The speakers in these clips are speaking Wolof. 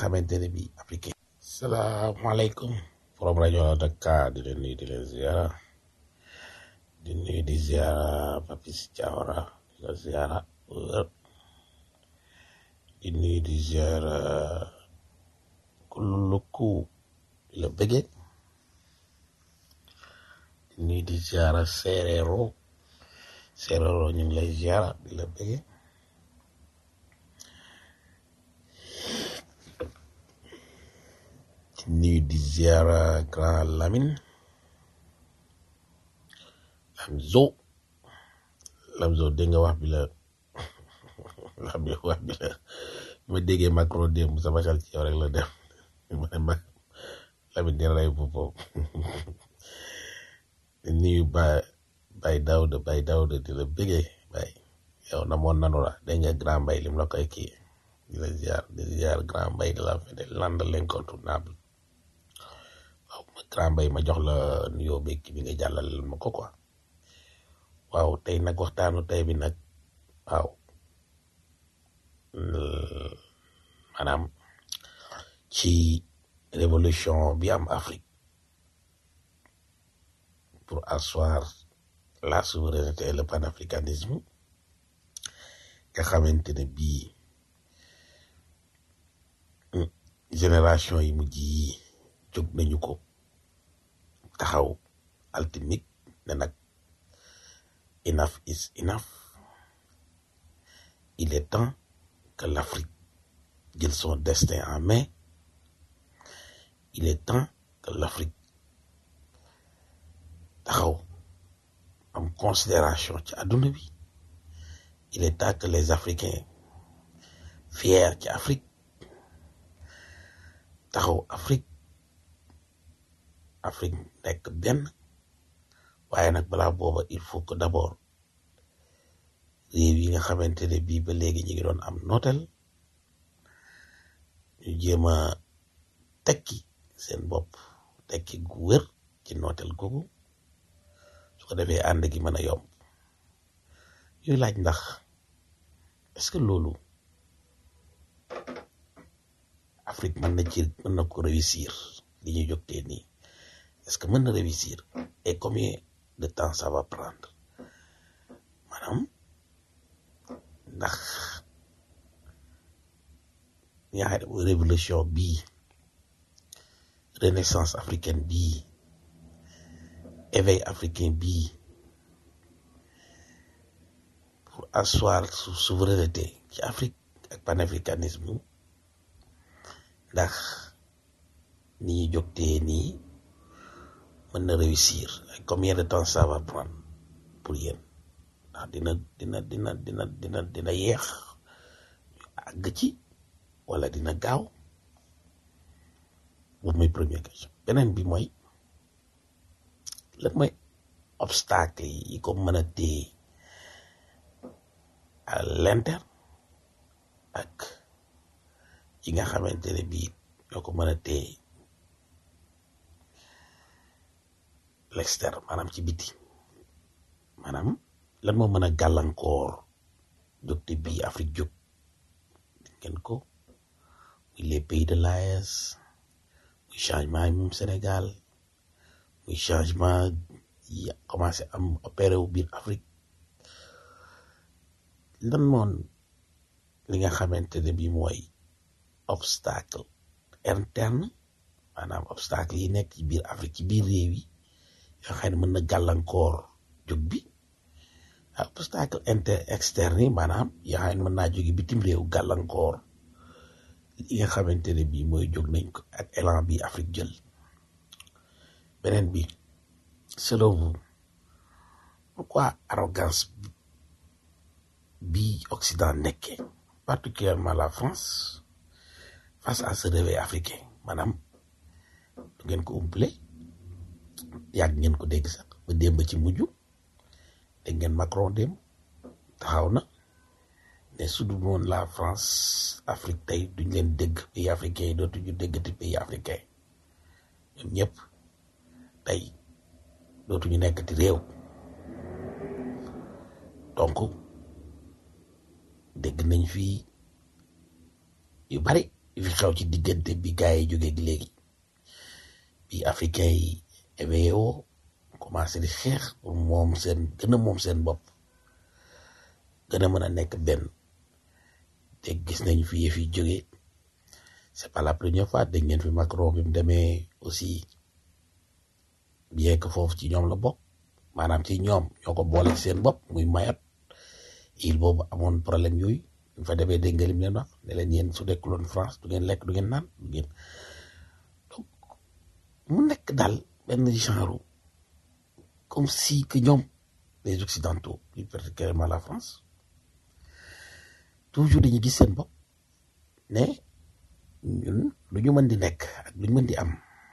xamante ne bii africain salaamaaleykum forom rajo Dakar di leen nuyu di leen ziara di nuyu di ziara Papis Diawara di la ziara wër di nuyu di ziara kululuku di la bëgge di nuyu di ziara Sereero Sereero ñu ngi lay ziara di la bëgge di nuyu di ziara Grand Lamine Lamzo Lamzo dégg nga wax bi la wax bi wax bi la ma déggee Macron démb sama xel ci yow rek la dem ma ne ma Lamine dina rey boppam di nuyu ba Bay Daouda Bay Daouda di la bëggee bay yow na moon nanu la dégg nga Grand Mbay lim la koy kii di la ziar di ziar Grand Mbay de la fin de l'ande l'incontournable waaw ma Grand Mbay ma jox la nuyoo beeg bi nga jàllale ma ko quoi waaw tey nag waxtaanu tey bi nag waaw maanaam ci révolution bi am Afrique pour asseoir la souveraineté et le panafricanisme nga xamante ne bii génération yi mujj yi jóg nañu ko taxaw altimik ne nag enough is enough il est temps que l'Afrique jël son destin en main il est temps que l'Afrique taxaw am considération ci àdduna bi il est temps que les Africains fiers ci Afrique taxaw Afrique Afrique nekk benn waaye nag balaa booba il faut que d'abord réew yi nga xamante ne bii ba léegi ñu ngi doon am nootel ñu jéem a tekki seen bopp tekki gu wér ci nootel googu su ko defee ànd gi mën a yomb yooyu laaj ndax est-ce que loolu Afrique mën na ci mën na ko réussir li ñu jógtee nii est-ce que mën na réussir et combien de temps ça va prendre maanaam ndax ñaari révolution bii renaissance africaine bii éveil africain bii pour asseoir su souveraineté ci Afrique ak panafricanisme ndax ni ñu jógtee nii mën na réussir ak combien de temps ça va prendre pour yéen ndax dina dina dina dina dina dina yeex ñu àgg ci wala dina gaaw boobu mooy première question beneen bi mooy lan mooy obstacle yi ko mën a téye à l'interne ak yi nga xamante ne bii ñoo ko mën a téye l'externe maanaam ci biti maanaam lan moo mën a gàllankoor jógte bii Afrique jóg ngeen ko muy les pays de l'AES muy changement yi moom Sénégal muy changement yi commencé am opéré wu biir Afrique lan moon li nga xamante ne bii mooy obstacle interne maanaam obstacle yi nekk ci biir Afrique ci biir réew yi yoo xam ne mën na gàllankoor jóg bi ah obstacle inter externe yi maanaam yoo xam ne mën naa jóge bitim réew gàllankoor yi nga xamante ne bii mooy jóg nañ ko ak élan bi Afrique jël beneen bi selon vous pourquoi arrogance bi Occident nekkee particulièrement la France face à ce réveil africain maanaam du ngeen ko umpale yàgg ngeen ko dégg sax ba démb ci mujj dégg ngeen Macron démb taxaw na ne su dul woon la France Afrique tey duñ leen dégg pays africain yi dootuñu déggati pays africain ñoom ñëpp tey dootuñu nekkati réew donc dégg nañ fii yu bari li fi xew ci diggante bi gars yi jógee léegi bi africain yi éveillé woo commencé di xeex pour moom seen gën a moom seen bopp gën a mën a nekk benn te gis nañ fi yëf yi jógee c'est pas la première fois dégg ngeen fi Macron bi mu demee aussi bien que foofu ci ñoom la bokk maanaam ci ñoom ñoo ko boole ci seen bopp muy mayat il boobu amoon problème yooyu ñu fa demee dégg nga lim leen wax ne leen yéen su dekkuloon France du ngeen lekk du ngeen naan du ngeen donc mu nekk daal benn genre comme si que ñoom les occidentaux plus particulièrement la France toujours dañuy gis seen bopp ne ñun lu ñu mën di nekk ak lu ñu mën di am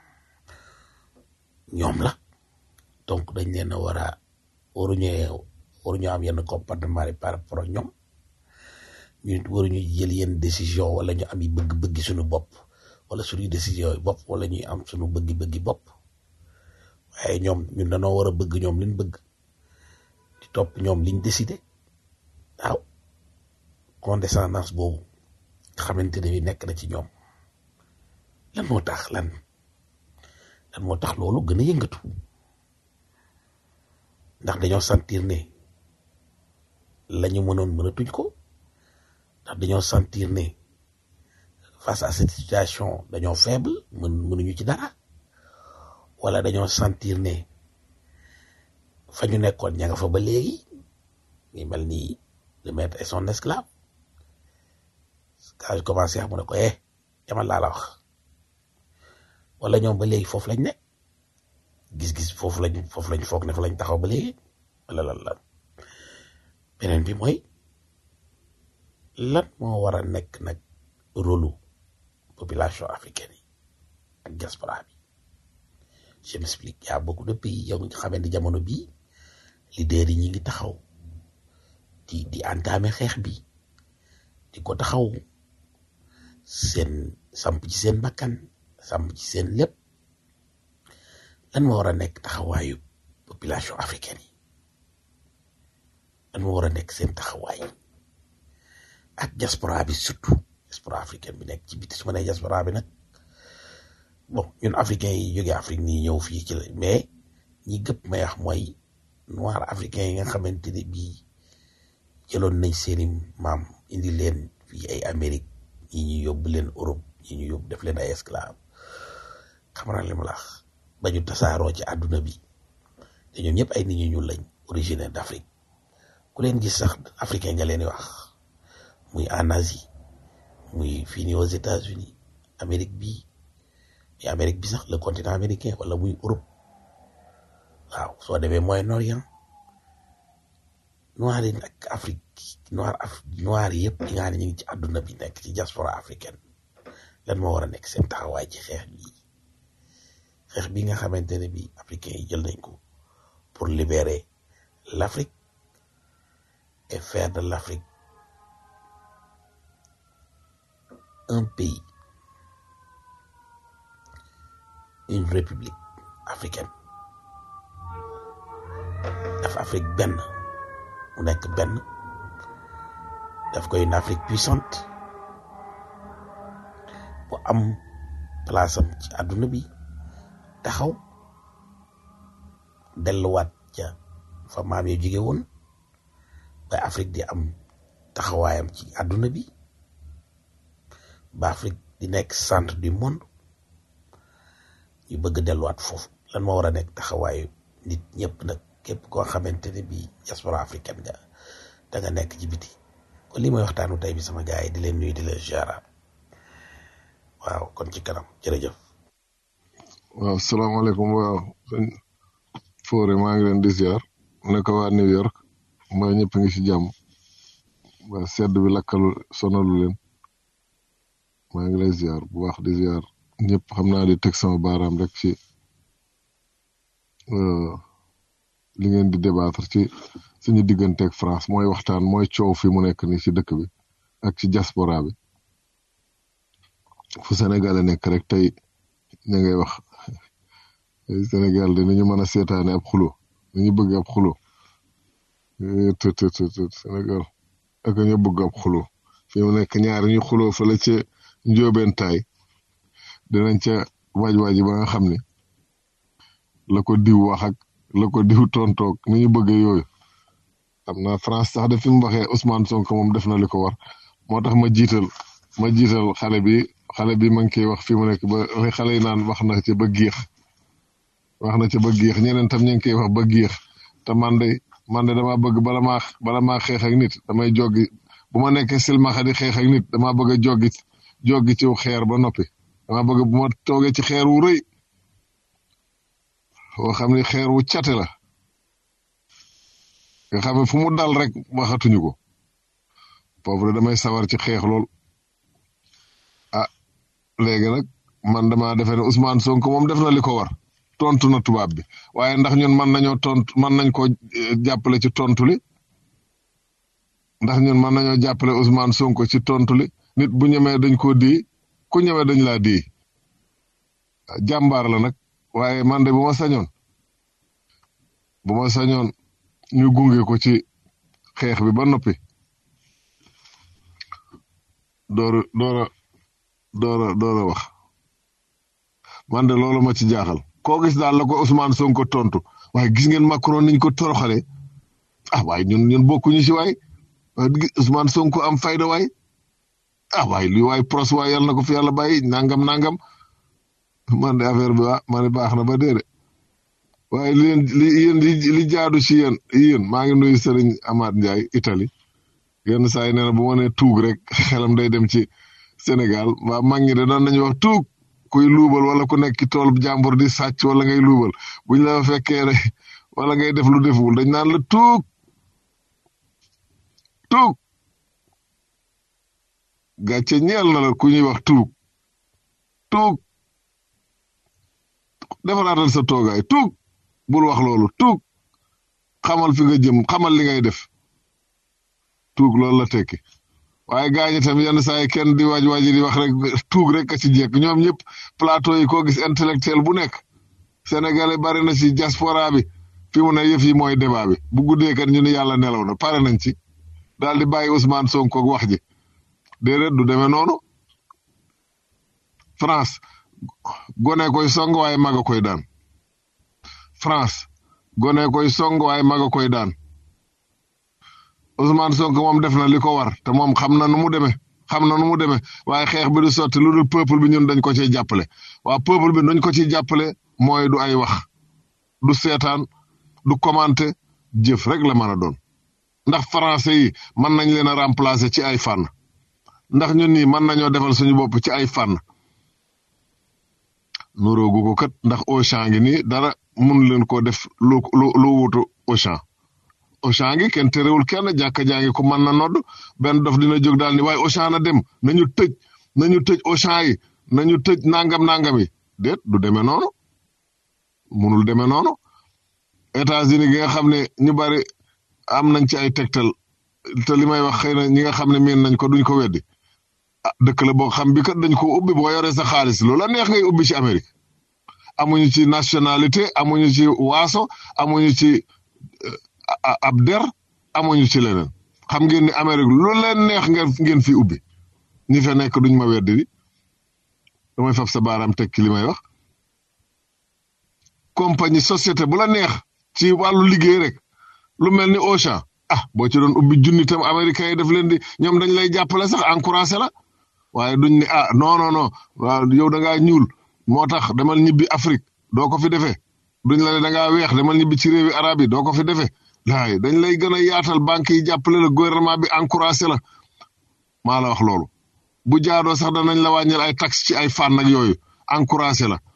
ñoom la donc dañ leen a war a waruñu waruñu am yenn comportement yi par rapport ak ñoom ñu waruñu jël yenn décision wala ñu am yi bëgg-bëggi suñu bopp wala suñuy décision yi bopp wala ñuy am suñu bëggi-bëggi bopp waaye ñoom ñun dañoo war a bëgg ñoom liñ bëgg di topp ñoom liñ décidé waaw condescendance boobu xamante ne bi nekk na ci ñoom lan moo tax lan lan moo tax loolu gën a yëngatu ndax dañoo sentir ne la ñu mënoon mënatuñ ko ndax dañoo sentir ne face à cette situation dañoo faible mën mënuñu ci dara wala dañoo sentir ne fa ñu nekkoon ña nga fa ba léegi ngi mel ni le maître et son esclave quand je commencé xam mu ne ko eh jamal laa la wax wala ñoom ba léegi foofu lañ ne gis-gis foofu lañ foofu lañ foog ne fa lañ taxaw ba léegi wala lan lan beneen bi mooy lan moo war a nekk nag rôlu population africaine yi ak diaspora bi je m'explique y a beaucoup de pays yow nga xamante ni jamono bii leader yi ñi ngi taxaw di di entamer xeex bi di ko taxaw seen samp ci seen bakkan samp ci seen lépp lan moo war a nekk taxawaayu population africaine yi lan moo war a nekk seen taxawaay ak diaspora bi surtout diaspora africaine bi nekk ci biti su ma nee diaspora bi nag bon ñun africains yi jógee Afrique nii ñëw fii ci la mais ñi gëpp may wax mooy noir africain yi nga xamante ne bii jëloon nañ seeni maam indi leen fii ay Amérique ñi ñu yóbbu leen Europe ñi ñu yóbbu def leen ay esclave xam naa li ma la wax ba ñu tasaaroo ci àdduna bi te ñoom ñëpp ay nit ñu ñuul lañ originaire d'Afrique ku leen gis sax africain nga leen di wax muy en Asie muy fii nii aux États-Unis Amérique bii mais Amérique bi sax le continent américain wala muy Europe waaw soo demee Moyen-Orient noir yi nag Afrique noir af noir yëpp yi nga xam ne ñu ngi ci àdduna bi nekk ci diaspora africaine lan moo war a nekk seen taxawaay ci xeex bi xeex bi nga xamante ne bi africains yi jël nañ ko pour libérer l'Afrique et faire de l'Afrique un pays une république africaine daf Afrique benn mu nekk benn daf koy une Afrique puissante bu am place am ci àdduna bi taxaw delluwaat ca fa maam yi jóge woon ba Afrique di am taxawaayam ci àdduna bi ba Afrique di nekk centre du monde ñu bëgg delluwaat foofu lan moo war a nekk taxawaayu nit ñëpp nag képp koo xamante ne bii diaspora africaine nga da nga nekk ci biti kon lii mooy waxtaanu tey bi sama gars yi di leen nuyu di leen ziara waaw kon ci kanam jërëjëf. waaw salaamaaleykum waaw sëñ Fodé maa ngi leen di ziar naka waa New York mbaa ñëpp ngi ci jàmm waa sedd bi lakkalu sonalu leen maa ngi lay ziar bu baax di ziar ñëpp xam naa di teg sama baaraam rek ci li ngeen di débattre ci suñu digganteeg France mooy waxtaan mooy coow fi mu nekk ni ci dëkk bi ak ci diaspora bi fu Sénégal nekk rek tey ña ngay wax Sénégal dinañu mën a seetaane ab xulo dañu bëgg ab xulo të të të Sénégal ak ñu bëgg ab xulo fi mu nekk ñaar ñu xulo fële ci njóobeen taay dinañ ca waaj waaji ba nga xam ne la ko diw wax ak la ko diw tontoog ni ñu bëggee yooyu xam naa France sax de fi mu waxee Ousmane Sonko moom def na li ko war moo tax ma jiital ma jiital xale bi xale bi ma ngi koy wax fi mu nekk ba xale yi naan wax na ci ba géex wax na ci ba géex ñeneen tam ñu ngi koy wax ba géex te man de man de dama bëgg bala maa bala maa xeex ak nit damay joggi bu ma nekkee silmaxa di xeex ak nit dama bëgg a joggi joggi ci xeer ba noppi dama bëgg bu ma toogee ci xeer wu rëy woo xam ne xeer wu cate la nga xam ne fu mu dal rek waxatuñu ko foofu damay sawar ci xeex lool ah léegi nag man dama defe ne Ousmane Sonko moom def na li ko war tontu na tubaab bi waaye ndax ñun mën nañoo tontu mën nañ ko jàppale ci tontu li ndax ñun mën nañoo jàppale Ousmane Sonko ci tontu li nit bu ñemee dañ koo di ku ñemee dañ laa di jàmbaar la nag waaye man de bu ma sañoon bu ma sañoon ñu gunge ko ci xeex bi ba noppi door door a door a door a wax man de loolu ma ci jaaxal koo gis daal la ko Ousmane Sonko tontu waaye gis ngeen Macron niñ ko toroxalee ah waaye ñun ñun bokkuñu ci waay Ousmane Sonko am fayda waay ah waaye li waay pros waay yàlla na ko fi yàlla bàyyi nangam nangam man de affaire bi waa ma ne baax na ba dee de waaye li leen li yéen li li jaadu ci yéen yéen maa ngi nuyu Serigne Amath Ndiaye Italie yenn saa yi nee na bu ma nee tuug rek xelam day dem ci Sénégal waa mag ñi de doon nañu wax tuug kuy luubal wala ku nekk ci tool jàmbur di sàcc wala ngay luubal buñ la fekkee rek wala ngay def lu deful dañ naan la tuug tuug gàcce ñeel na la ku ñuy wax tuug tuug defaraatal sa toogaay tuug bul wax loolu tuug xamal fi nga jëm xamal li ngay def tuug loolu la tekki waaye gaañi tam yenn saa yi kenn di waaj waaji di wax rek tuug rek a ci jekk ñoom ñëpp plateau yi koo gis intellectuel bu nekk sénégalais bari na ci diaspora bi fi mu ne yëf yi mooy débat bi bu guddee kat ñu ne yàlla nelaw na pare nañ ci daal di bàyyi Ousmane Sonko ak wax ji déedéet du demee noonu France gone koy song waaye maga koy daan France gone koy song waaye maga koy daan Ousmane Sonko moom def na li ko war te moom xam na nu mu demee xam na nu mu demee waaye xeex bi du sotti lu dul peuple bi ñun dañ ko ciy jàppale waa peuple bi dañ ko ciy jàppale mooy du ay wax du seetaan du commenter jëf rek la mën a doon ndax français yi mën nañ leen a remplacer ci ay fànn ndax ñun nii mën nañoo defal suñu bopp ci ay fànn nuróogu ko kat ndax Auchan ngi nii dara mun leen ko def lu lu lu wutu Auchan Auchan ngi kenn terewul kenn jàkka jaa ngi ko mën na nodd benn dof dina jóg daal ni waaye Auchan na dem nañu tëj nañu tëj Auchan yi nañu tëj nangam nangam yi déet du demee noonu munul demee noonu États-Unis gi nga xam ne ñu bari am nañ ci ay tegtal te li may wax xëy na ñi nga xam ne miin nañ ko duñ ko weddi ah dëkk la boo xam bi kat dañ ko ubbi boo yoree sa xaalis loola neex ngay ubbi ci Amérique amuñu ci nationalité amuñu ci waaso amuñu ci ab der amuñu ci leneen xam ngeen ni Amérique lu leen neex ngeen ngeen fi ubbi ñi fa nekk duñ ma weddi di damay fab sa baaraam teg ci li may wax compagnie société bu la neex ci wàllu liggéey rek lu mel ni Auchan ah boo ci doon ubbi junni tam américains yi daf leen di ñoom dañ lay jàppale sax encouragé la waaye duñ ne ah non non non waaw yow da ngaa ñuul moo tax demal ñibbi Afrique doo ko fi defee duñ la ne da ngaa weex demal ñibbi ci réewi arab yi doo ko fi defee laay dañ lay gën a yaatal banque yi jàppale la gouvernement bi encouragé la maa la wax loolu bu jaadoo sax danañ la wàññil ay taxe ci ay fànn ak yooyu encouragé la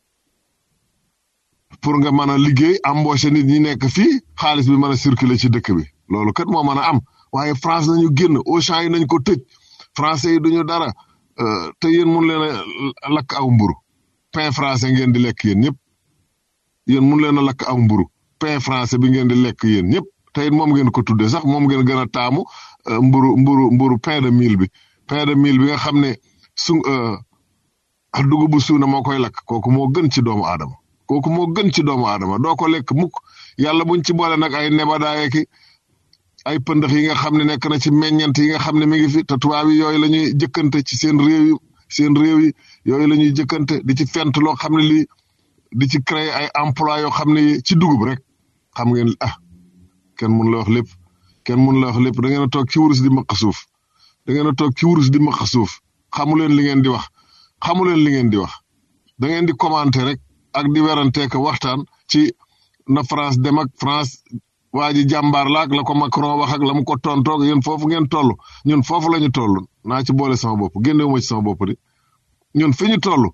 pour nga mën a liggéey embauché nit ñi nekk fii xaalis bi mën a circuler ci dëkk bi loolu kat moo mën a am waaye France nañu génn Auchan yi nañ ko tëj français yi duñu dara te yéen mun leen a lakk aw mburu pain français ngeen di lekk yéen ñëpp yéen mun leen a lakk aw mburu pain français bi ngeen di lekk yéen ñëpp te it moom ngeen ko tuddee sax moom ngeen gën a taamu mburu mburu mburu pain de mil bi pain de mil bi nga xam ne su dugub bu suuna moo koy lakk kooku moo gën ci doomu aadama kooku moo gën ci doomu aadama doo ko lekk mukk yàlla buñ ci boole nag ay nebadaay ki ay pëndax yi nga xam ne nekk na ci meññant yi nga xam ne mi ngi fi te tubaab yi yooyu la ñuy jëkkante ci seen réew yi seen réew yi yooyu la ñuy jëkkante di ci fent loo xam ne lii di ci créer ay emploi yoo xam ne ci dugub rek xam ngeen ah kenn mun la wax lépp kenn mun la wax lépp da ngeen a toog ci wurus di maq suuf da ngeen a toog ci wurus di maq suuf xamu leen li ngeen di wax xamu leen li ngeen di wax da ngeen di commenter rek ak di werante ko waxtaan ci na France dem ak France waa ji jàmbaar la ak la ko Macron wax ak la mu ko tontoog yéen foofu ngeen toll ñun foofu la ñu toll naa ci boole sama bopp génnewu ma ci sama bopp di ñun fi ñu toll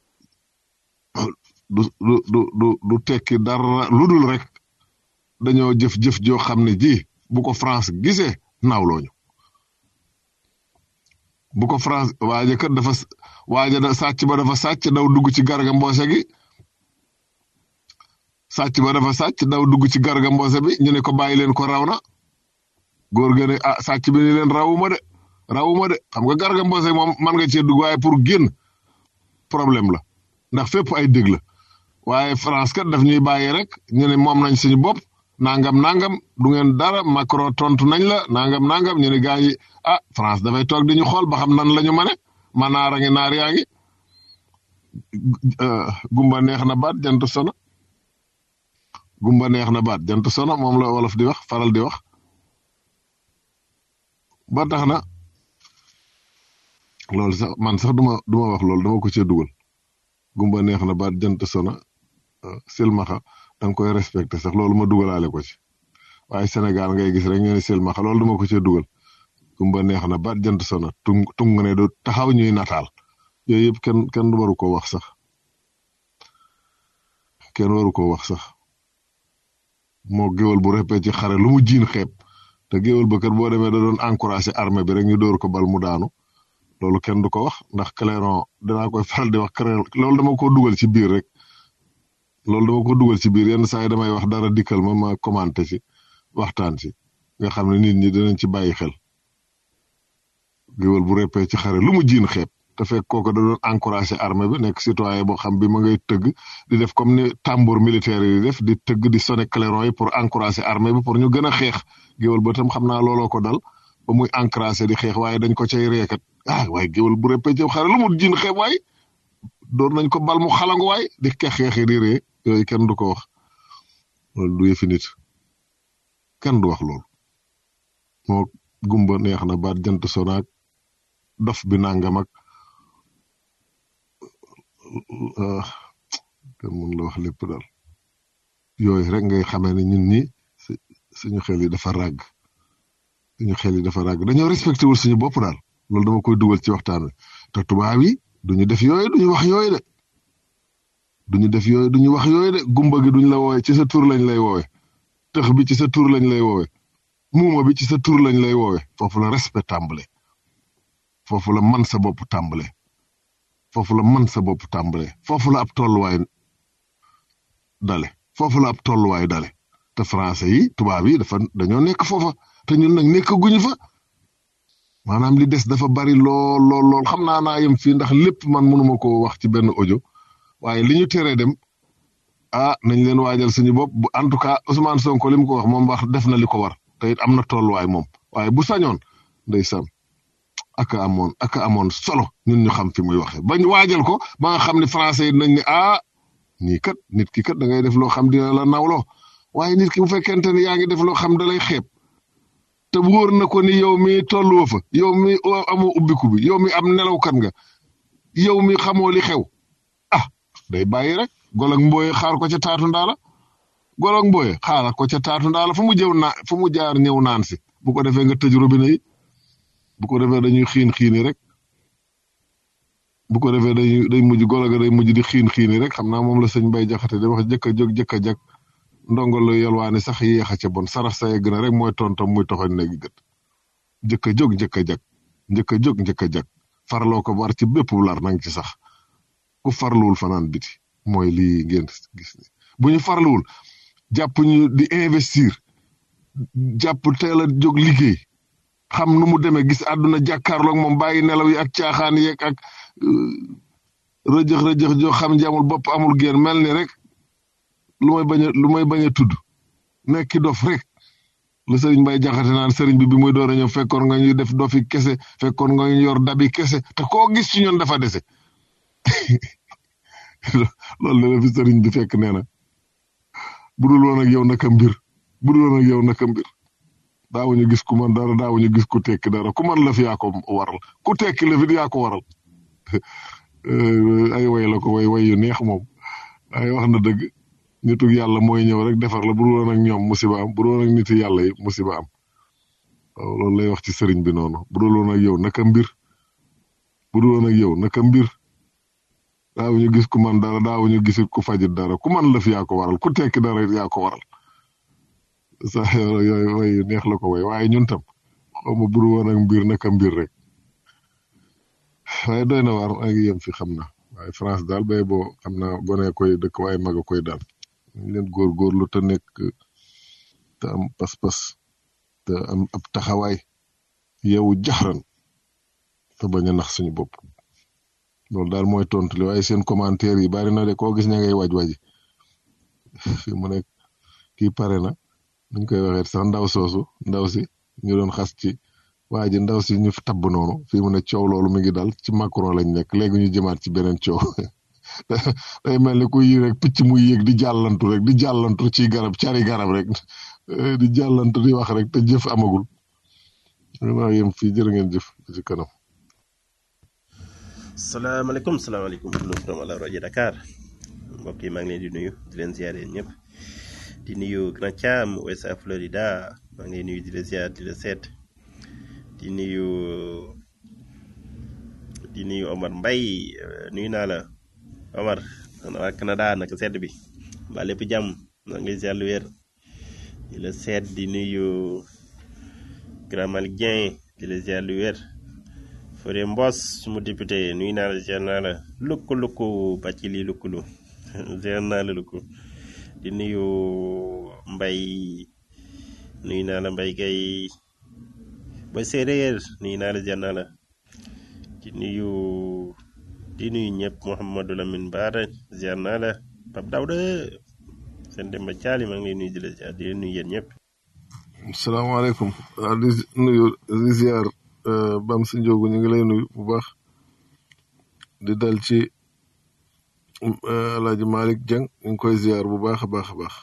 du du du du du tekki dara lu dul rek dañoo jëf-jëf joo xam ne ji bu ko France gisee naawlooñu bu ko France waaja kat dafa waaja da sàcc ba dafa sàcc daw dugg ci garga mboose gi sàcc ba dafa sàcc daw dugg ci garga mboose bi ñu ne ko bàyyi leen ko raw na góor ga ne ah sàcc bi ni leen rawuma de rawuma de xam nga garga mboose moom man nga cee dugg waaye pour génn problème la ndax fépp ay dégg la waaye France kat daf ñuy bàyyi rek ñu ne moom nañ suñu bopp nangam nangam du ngeen dara Macron tontu nañ la nangam nangam ñu ne gaa yi ah France dafay toog di ñu xool ba xam nan la ñu mane ma naar a ngi naar yaa ngi gumba neex na baat jant sono gumba neex na baat jant sono moom la wolof di wax faral di wax ba tax na loolu sax man sax duma duma wax loolu dama ko cee dugal gumba neex na baat jant sono silmaxa da nga koy respecté sax loolu ma dugalaale ko ci waaye Sénégal ngay gis rek ñu ne silmaxa loolu dama ko cee dugal gumba neex na baat jant sono tung tung ne du taxaw ñuy nataal yooyu yëpp kenn kenn waru ko wax sax kenn waru ko wax sax moo géwal bu répé ci xare lu mu jiin xeeb te géwal ba kat boo demee da doon encouragé armée bi rek ñu dóor ko bal mu daanu loolu kenn du ko wax ndax clairon dinaa koy faral di wax clairon loolu dama ko dugal ci biir rek loolu dama ko dugal ci biir yenn saa yi damay wax dara dikkal ma ma commenté ci waxtaan ci nga xam ne nit ñi dinañ ci bàyyi xel géwal bu répé ci xare lu mu jiin xeeb te fekk kooku da doon encouragé armée bi nekk citoyen boo xam bi ma ngay tëgg di def comme ni tambour militaire yi di def di tëgg di sonné clairon yi pour encouragé armée bi pour ñu gën a xeex géwal ba tam xam naa looloo ko dal ba muy encouragé di xeex waaye dañ ko cay reekat ah waaye géwal bu répé ci xare lu mu jiin xeeb waay door nañ ko bal mu xalangu waay di kex xeexi di ree yooyu kenn du ko wax loolu du yëfi nit kenn du wax loolu moo gumba neex na baat jant sonaak dof bi nangam ak kenn mun la wax lépp daal yooyu rek ngay xamee ne ñun ñi suñu xel yi dafa ràgg suñu xel yi dafa ràgg dañoo respecté wul suñu bopp daal loolu dama koy dugal ci waxtaan wi te tubaab yi duñu def yooyu duñu wax yooyu de duñu def yooyu duñu wax yooyu de gumba gi duñ la woowe ci sa tur lañ lay woowe tëx bi ci sa tur lañ lay woowe muuma bi ci sa tur lañ lay woowe foofu la respect tàmbale foofu la man sa bopp tàmbale foofu la man sa bopp tàmbale foofu la ab tolluwaay dale foofu la ab tolluwaay dale te français yi tubaab yi dafa dañoo nekk foofa te ñun nag nekk guñu fa maanaam li des dafa bari lool lool lool xam naa naa yem fii ndax lépp man mënuma ko wax ci benn audio waaye li ñu teree dem ah nañ leen waajal suñu bopp bu en tout cas Ousmane Sonko li mu ko wax moom wax def na li ko war te it am na tolluwaay moom waaye bu sañoon ndeysaan ak a amoon ak a amoon solo ñun ñu xam fi muy waxe bañ waajal ko ba nga xam ne français yi nañ ne ah nii kat nit ki kat da ngay def loo xam dina la nawloo waaye nit ki bu fekkente ne yaa ngi def loo xam da lay xeeb te wóor na ko ni yow mi tolluwa fa yow mi amoo ubbiku bi yow mi am nelawkat nga yow mi xamoo li xew ah day bàyyi rek golog mbooye xaar ko ca taatu ndaala golog mbooye xaar ko ca taatu ndaala fu mu jëw naa fu mu jaar ñëw naan si bu ko defee nga tëj robinet yi bu ko defee dañuy xiin xiini rek bu ko defee dañuy day mujj golo ga day mujj di xiin xiini rek xam naa moom la sëñ Bay Jaxate di wax jëkk a jóg jëkk a jag ndongo la yalwaani sax yéex a ca bon sarax sa yegg na rek mooy tontom muy toxoñ néegi gët jëkk a jóg njëkk a jag njëkk a jóg njëkk a jag farloo ko war ci bépp lar nang ci sax ku farluwul fanaan biti mooy lii ngeen gis ni bu ñu farluwul jàpp ñu di investir jàpp teel a jóg liggéey xam nu mu demee gis àdduna jàkkaarloog moom bàyyi nelaw yi ak caaxaan yeeg ak rëjëx rëjëx joo xam ji amul bopp amul génn mel ni rek lu may bañ a lu may bañ a tudd nekki dof rek la sëriñ Mbay jaxate naan sëriñ bi bi muy door a ñëw fekkoon nga ñuy def dofi kese fekkoon nga ñu yor dabi kese te koo gis ci ñoon dafa dese loolu la fi sëriñ bi fekk nee na budul woon ak yow naka mbir budul woon ak yow naka mbir daawuñu gis ku man dara daawuñu gis ku tekki dara ku man la fi yaa ko waral ku tekki la fi yaa ko waral ay way la ko way way yu neex moom waaye wax na dëgg nitu yàlla mooy ñëw rek defar la budul woon ak ñoom musiba am budul woon ak nitu yàlla yi musiba am waaw loolu lay wax ci sëriñ bi noonu budul woon ak yow naka mbir budul woon ak yow naka mbir daawuñu gis ku man dara daawuñu gis ku fajit dara ku man la fi yaa ko waral ku tekki dara yaa ko waral sa yooyu way neex la ko way waaye ñun tam xaw ma budul woon ak mbir naka mbir rek waaye doy na waar maa ngi yem fi xam na waaye France daal bay boo xam naa gone koy dëkk waaye mag a koy daal ñu leen góorgóorlu te nekk te am pas-pas te am ab taxawaay yow jaxran te bañ a nax suñu bopp loolu daal mooy tontu li waaye seen commentaire yi bari na de koo gis ña ngay waj waji fi mu nekk kii pare na nuñ koy waxee sax ndaw soosu ndaw si ñu doon xas ci waa ji ndaw si ñu tabb noonu fii mu ne coow loolu mi ngi dal ci Macron lañ nekk léegi ñu jëmaat ci beneen coow day mel ni ku yi rek picc muy yéeg di jàllantu rek di jàllantu ci garab cari garab rek di jàllantu di wax rek te jëf amagul maa yem fii jërë ngeen jëf ci kanam salaamaaleykum salaamaaleykum lu from ala rajo Dakar mbokk yi maa ngi leen di nuyu di leen ziare ñëpp di nuyu Grand Thiam Ouest Florida maa ngi leen nuyu di la ziar di la seet di nuyu di nuyu Omar Mbaye nuyu naa la Omar waa Canada naka sedd bi mbaa lépp jàmm maa ngi lay ziar lu wér di la seet di nuyu Grand Malick Dieng di la ziar lu wér Fodé Mbos suma député nuyu naa la ziar naa la lukku lukku bàcci lii lukkulu ziar naa la lukku di nuyu Mbaye nuyu naa la Mbaye Gueye ba séeréer nuyu naa la ziar naa la di nuyu di nuyu ñëpp Mouhamadou Lamine Bara ziar naa la Pape Daouda seen Demba Thiali maa ngi lay nuyu di la ziar di leen nuyu yéen ñëpp. salaamaaleykum waaw di nuyu di ziar Bam si Njóogu ñu ngi lay nuyu bu baax di dal ci El Hadj Malick Dieng ñu ngi koy ziar bu baax a baax a baax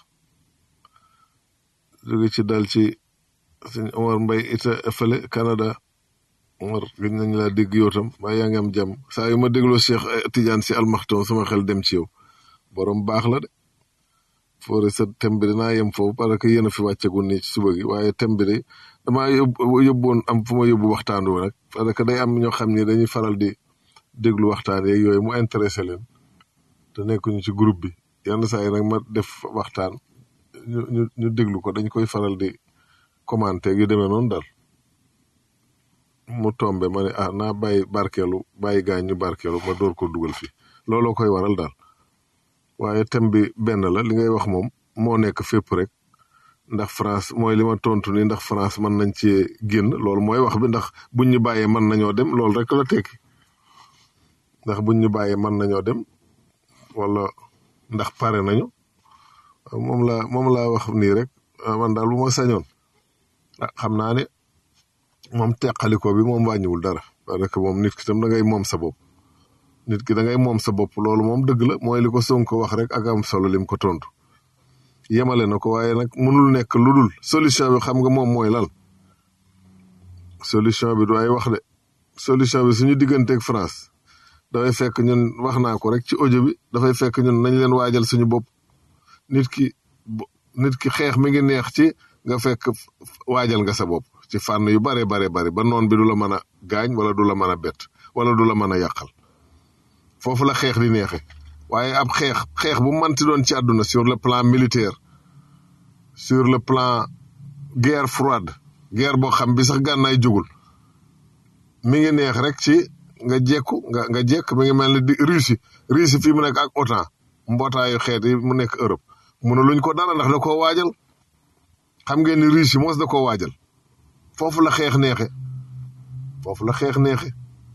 jóge ci dal ci sëñ Omar Mbaye ita fële Canada Omar gëj nañ laa dégg yow tam waaye yaa ngi am jàmm saa yu ma dégloo Cheikh Tidiane si almaxtoom sama xel dem ci yow borom baax la de foore sa thème bi dinaa yem foofu parce que yéen a fi wàccagul nii ci suba gi waaye thème bi de damaa yóbbu yóbboon am fu ma yóbbu waxtaan wi nag parce que day am ñoo xam ni dañuy faral di déglu waxtaan yeeg yooyu mu intéressé leen te nekkuñu ci groupe bi yenn saa yi nag ma def waxtaan ñu ñu ñu déglu ko dañ koy faral di commenter yu demee noonu daal mu tombe ma ne ah naa bàyyi barkeelu bàyyi gaañ ñu barkeelu ma door ko dugal fii looloo koy waral daal waaye thème bi benn la li ngay wax moom moo nekk fépp rek ndax France mooy li ma tontu ni ndax France mën nañ ci génn loolu mooy wax bi ndax buñ ñu bàyyee mën nañoo dem loolu rek la tekki ndax buñ ñu bàyyee mën nañoo dem wala ndax pare nañu moom la moom laa wax nii rek man daal bu ma sañoon ah xam naa ne moom teqaliko bi moom wàññiwul dara parce que moom nit ki tam da ngay moom sa bopp nit ki da ngay moom sa bopp loolu moom dëgg la mooy li ko Sonko wax rek ak am solo lim ko tontu yemale na ko waaye nag mënul nekk lu dul solution bi xam nga moom mooy lan solution bi du ay wax de solution bi suñu digganteeg France dafay fekk ñun wax naa ko rek ci audio bi dafay fekk ñun nañ leen waajal suñu bopp nit ki nit ki xeex mi ngi neex ci nga fekk waajal nga sa bopp ci fànn yu bare bare bare ba noon bi du la mën a gaañ wala du la mën a bett wala du la mën a yàqal foofu la xeex di neexe waaye ab xeex xeex bu manti doon ci àdduna sur le plan militaire sur le plan guerre froide guerre boo xam bi sax gànnaay jugul mi ngi neex rek ci nga jekku nga nga jekk mi ngi mel ni di Russie Russie fii mu nekk ak OTAN mbootaayu xeet yi mu nekk Europe mun luñ ko dara ndax da koo waajal xam ngeen ni Russie mos da koo waajal foofu la xeex neexe foofu la xeex neexe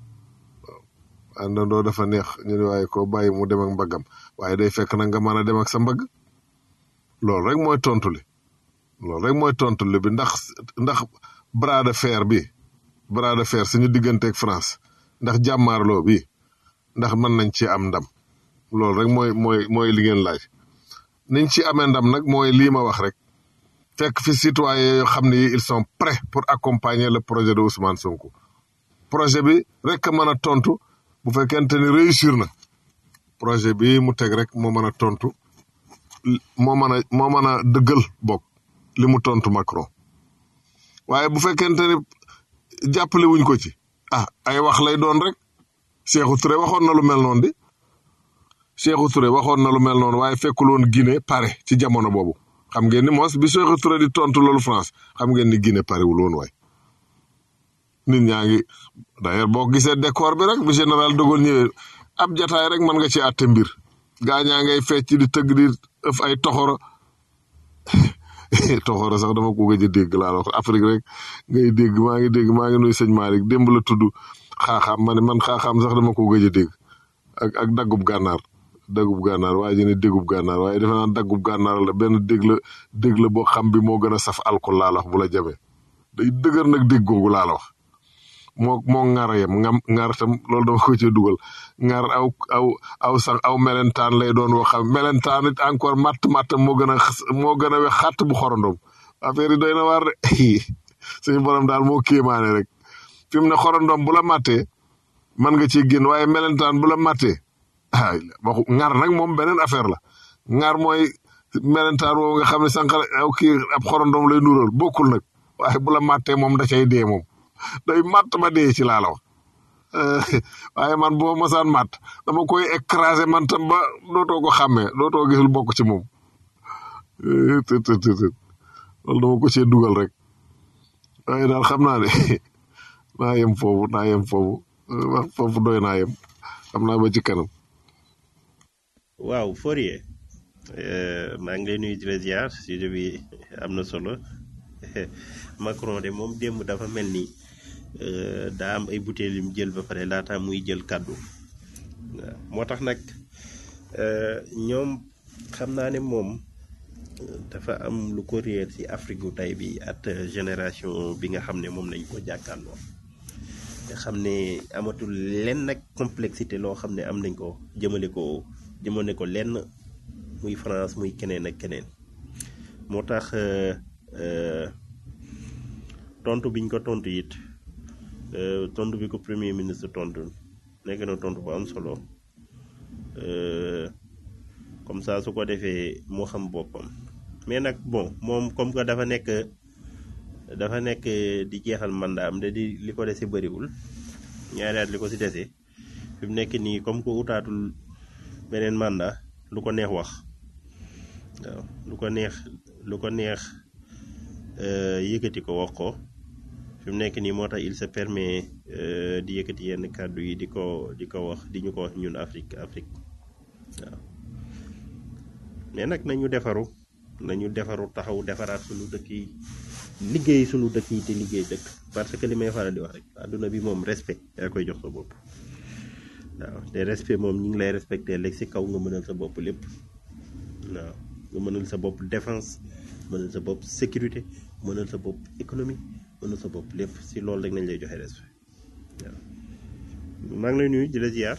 àndandoo dafa neex ñu ne waaye ko bàyyi mu dem ak mbaggam waaye day fekk nag nga mën a dem ak sa mbagg loolu rek mooy tontu li loolu rek mooy tontu li bi ndax ndax bras de fer bi bras de fer suñu digganteeg France ndax jàmmaarloo bi ndax mën nañ ci am ndam loolu rek mooy mooy mooy li ngeen laaj niñ ci amee ndam nag mooy lii ma wax rek fekk fi citoyens yoo xam ne ils sont prêts pour accompagner le projet de Ousmane Sonko projet bi rek a mën a tontu bu fekkente ni réussir na projet bi mu teg rek moo mën a tontu moo mën a moo mën a dëggal bokk li mu tontu Macron waaye bu fekkente ni jàppale wuñ ko ci ah ay wax lay doon rek Cheikhou Touré waxoon na lu mel noonu di Cheikhou Touré waxoon na lu mel noonu waaye fekkul woon Guinée pare ci jamono boobu xam ngeen ni moos bi Cheikhou Touré di tontu loolu France xam ngeen ni Guinée parewul woon waay nit ñaa ngi d'ailleurs boo gisee décor bi rek bi général de Gaulle ñëwee ab jataay rek mën nga ci àtte mbir gaa ñaa ngay fecc di tëgg di ëf ay toxoro toxoro sax dama ko gëj a dégg laa wax Afrique rek ngay dégg maa ngi dégg maa ngi nuy sëñ Malick démb la tudd xaaxaam ma ne man xaaxaam sax dama ko gëj a dégg ak ak daggub gànnaar daggub gànnaar waaye ji ne déggub gànnaar waaye defe naa daggub gànnaar la benn dégg la dégg la boo xam bi moo gën a saf alcool laa la wax bu la jamee day dëgër nag dégg googu laa la wax moo moo ŋar yem ngam ŋar tam loolu dama ko cee dugal ŋar aw aw aw sax aw melentaan lay doon woo xam melentaan it encore matt matt moo gën a moo gën a wex xàtt bu xorondom affaire yi doy na waar de suñu borom daal moo kéemaane rek fi mu ne xorondom bu la mattee mën nga ciy génn waaye melentaan bu la mattee ah waxu ŋar nag moom beneen affaire la ŋar mooy melentaan woowu nga xam ne sànq aw kii ab xorondom lay nuróol bokkul nag waaye bu la mattee moom da cay dee moom day matt ba dee ci laa la wax waaye man boo mosaan matt dama koy écraser man tam ba dootoo ko xàmmee dootoo gisul bokk ci moom të të të loolu dama ko cee dugal rek waaye daal xam naa ne naa yem foofu naa yem foofu wax foofu doy naa yem xam naa ba ci kanam. waaw Fourier maa ngi lay nuyu di la ziar sujet bi am na solo Macron de moom démb dafa mel ni daa am ay butéel yu mu jël ba pare laata muy jël kàddu waaw moo tax nag ñoom xam naa ne moom dafa am lu ko réer ci Afrique gu tey bi at génération bi nga xam ne moom lañ ko jàkkaarloo nga xam ne amatul lenn nag complexité loo xam ne am nañ ko jëmale ko jëmale ko lenn muy France muy keneen ak keneen moo tax tontu biñ ko tontu it tontu bi ko premier ministre tontu nekk na tontu bu am solo comme ça su ko defee moo xam boppam mais nag bon moom comme que dafa nekk dafa nekk di jeexal mandat am de di li ko dese bëriwul ñaari at li ko si dese fi mu nekk nii comme que utaatul beneen mandat lu ko neex wax waaw lu ko neex lu ko neex yëkkati ko wax ko fi mu nekk nii moo tax il se permet di yëkkati yenn kàddu yi di ko di ko wax di ñu ko wax ñun Afrique Afrique waaw mais nag nañu defaru nañu defaru taxaw defaraat sunu dëkk yi liggéey sunu dëkk yi te liggéey dëkk parce que li may faral di wax rek àdduna bi moom respect yaa koy jox sa bopp waaw te respect moom ñu ngi lay respecté léegi si kaw nga mënal sa bopp lépp waaw nga mënal sa bopp défense mënal sa bopp sécurité mënal sa bopp économie mënal sa bopp lépp si loolu rek nañ lay joxe respect waaw maa ngi lay nuyu di la ziar.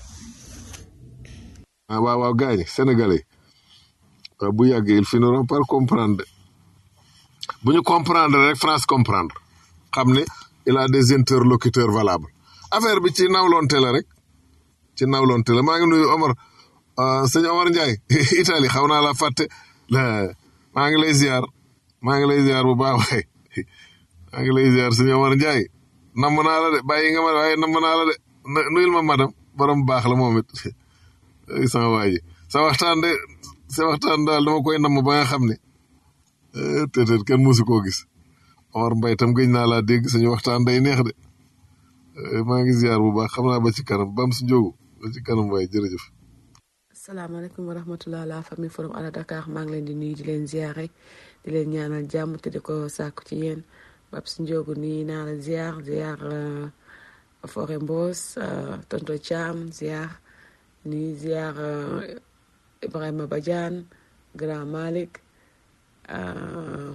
ah waaw waaw gars yi sénégalais waaw bu yàggee ils finiront par comprendre bu ñu comprendre rek France comprendre xam ne il a des interlocuteurs valables affaire bi ci nawlonte la rek ci nawlonte la maa ngi nuyu Omar sëñ Omar Ndiaye Italie xaw naa la fàtte maa ngi lay ziar maa ngi lay ziar bu baax waay maa ngi lay ziar sëñ Omar Ndiaye namm naa la de bàyyi nga ma waaye namm naa la de nuyul ma madam borom baax la moom it sama waa ji sa waxtaan de sa waxtaan daal dama koy namm ba nga xam ne peut-être kenn musu koo gis Omar Mbaye tam gëj naa laa dégg suñu waxtaan day neex de maa ngi ziar bu baax xam naa ba ci kanam bam si njóogu ba ci kanam waaye jërëjëf. asalaamaaleykum wa rahmatulah la famille forum ala Dakar maa ngi leen di nuyu di leen ziare di leen ñaanal jàmm te di ko sàkku ci yéen bab si njóogu nii naa la ziar ziar Fore Mbos tonto Thiam ziar nii ziar Ibrahima Badiane Grand Malick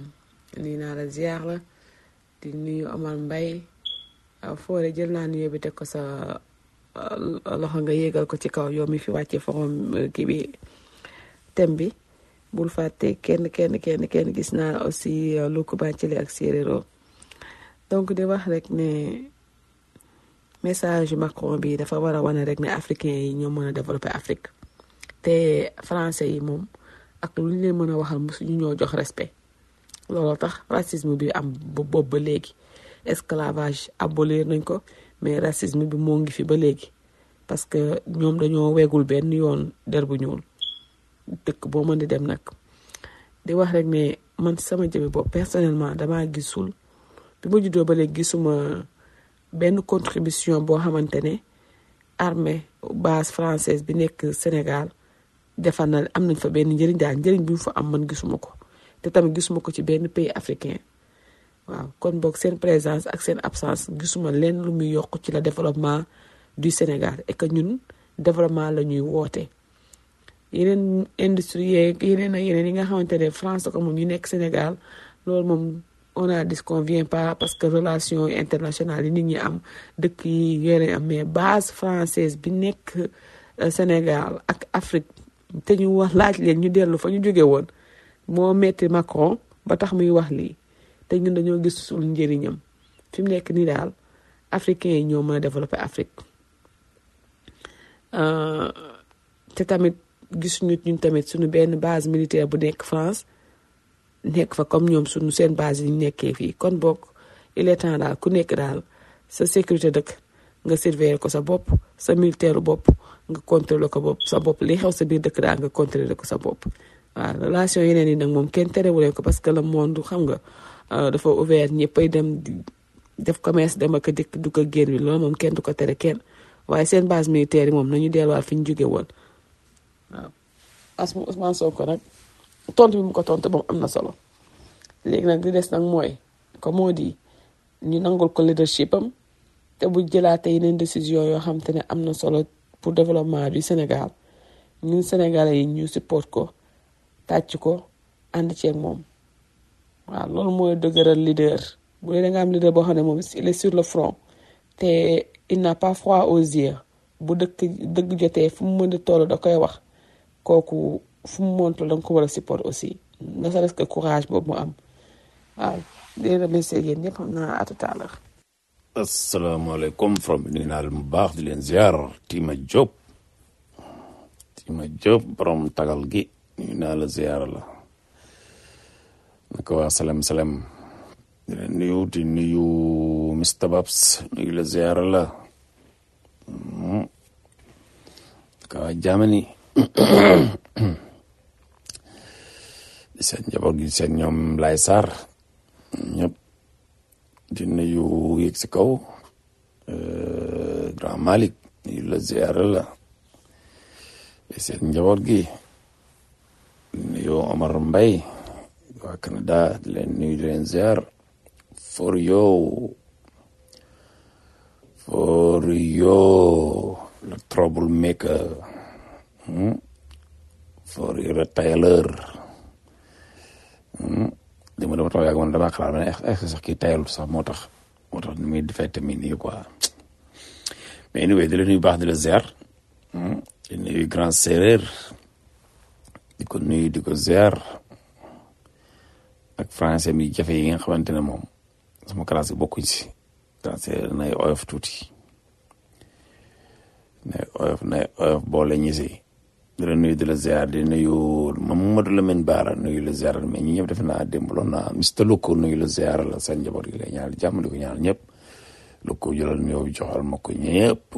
nuyu naa la ziar la di nuyu Omar Mbaye foore jël naa nuyoo bi teg ko sa loxo nga yéegal ko ci kaw yow mi fi wàccee forom kii bi thème bi bul fàtte kenn kenn kenn kenn gis naa aussi Luku Bancili ak Séeréero donc di wax rek ne message Macron bi dafa war a wane rek ne africain yi ñoo mën a développer Afrique te français yi moom ak lu ñu leen mën a waxal mosuñu ñoo jox respect looloo tax racisme bi am ba boobu ba léegi esclavage abolir nañ ko mais racisme bi moo ngi fi ba léegi parce que ñoom dañoo wegul benn yoon der bu ñuul dëkk boo mën di dem nag di wax rek ne man sama jëme bopp personnellement damaa gisul bi ma juddoo ba léegi gisuma benn contribution boo xamante ne armée base française bi nekk Sénégal defar na am nañ fa benn njëriñ daal njëriñ bi mu fa am man gisuma ko te tamit gisuma ko ci benn pays africain waaw kon boog seen présence ak seen absence gisuma leen lu muy yokk ci la développement du Sénégal et que ñun développement la ñuy woote yeneen industrie yeeg yeneen ak yeneen yi nga xamante ne France ko moom ñu nekk Sénégal loolu moom on a dit qu'on vient pas parce que relation internationale yi nit ñi am dëkk yi yeneen am mais base française bi nekk Sénégal ak Afrique te ñu wax laaj leen ñu dellu fa ñu jóge woon moo metti Macron ba tax muy wax lii te ñun dañoo gis suñu njëriñam fi mu nekk nii daal africains yi ñoo mën a développer Afrique te tamit gisuñu ñun tamit suñu benn base militaire bu nekk France nekk fa comme ñoom suñu seen base yi ñu nekkee fii kon boog il est temps daal ku nekk daal sa sécurité dëkk nga surveiller ko sa bopp sa militaire bopp nga contrôler ko bopp sa bopp li xew sa biir dëkk daal nga contrôler ko sa bopp waaw relation yeneen yi nag moom kenn terewuleen ko parce que le monde xam nga dafa ouvert ñëppay dem def commerce dem ak dikk du ko génn wi loolu moom kenn du ko tere kenn waaye seen base militaire yi moom nañu delluwaat fi ñu jóge woon waaw asma Ousmane Sonko nag tontu bi mu ko tontu moom am na solo léegi nag li des nag mooy comme moo di ñu nangul ko leadership am te bu jëlaatee yeneen décision yoo xam te ne am na solo pour développement du Sénégal ñun Sénégalais yi ñu support ko tàcc ko ànd ceeg moom waaw loolu mooy dëgëral leader bu dee da nga am leader boo xam ne moom il est sur le front te il n'a pas froid aux yeux bu dëkk dëgg jotee fu mu mën di toll da koy wax kooku fu mu montul da nga ko war a support aussi ne serait-ce que courage boobu mu am waaw di remercier yéen ñëpp xam naa à tout à l'heure asalaamaaleykum from bi nuyu naa leen bu baax di leen ziar Tima Diop Tima Diop borom tagal gi nuyu naa la ziar la naka waa salem salem di leen nuyu di nuyu Mr Babs nuyu la ziar la naka waa Germany di seen njaboot gi seen ñoom Lay Sarr ñëpp di nuyu yëg si kaw grand Malick nuyu la ziar la di seen njaboot gi di nuyu Omar Mbaye waa Canada di leen nuyu di leen ziar for yow for yow le trouble maker for you le tailleur li ma dama tax yàgg man damaa xalaat ma ne est sax kii tayalul sax moo tax moo tax ni muy defee tamit nii quoi mais anyway di la nuyu baax di la ziar di nuyu grand séeréer di ko nuyu di ko ziar ak français mi jafe yi nga xamante ne moom sama classe bi bokkuñ si français nay oyof tuuti nay oyof nay oyof boole ñi si di la nuyu di la ziar di nuyu Mamadou Lamine Bara nuyu la ziar mais ñi ñëpp defe naa démbaloon naa Mr Loko nuyu la ziar la seen njaboot gi lay ñaanal jàmm di ko ñaanal ñëpp Loko jëlal nuyoo bi joxal ma ko ñëpp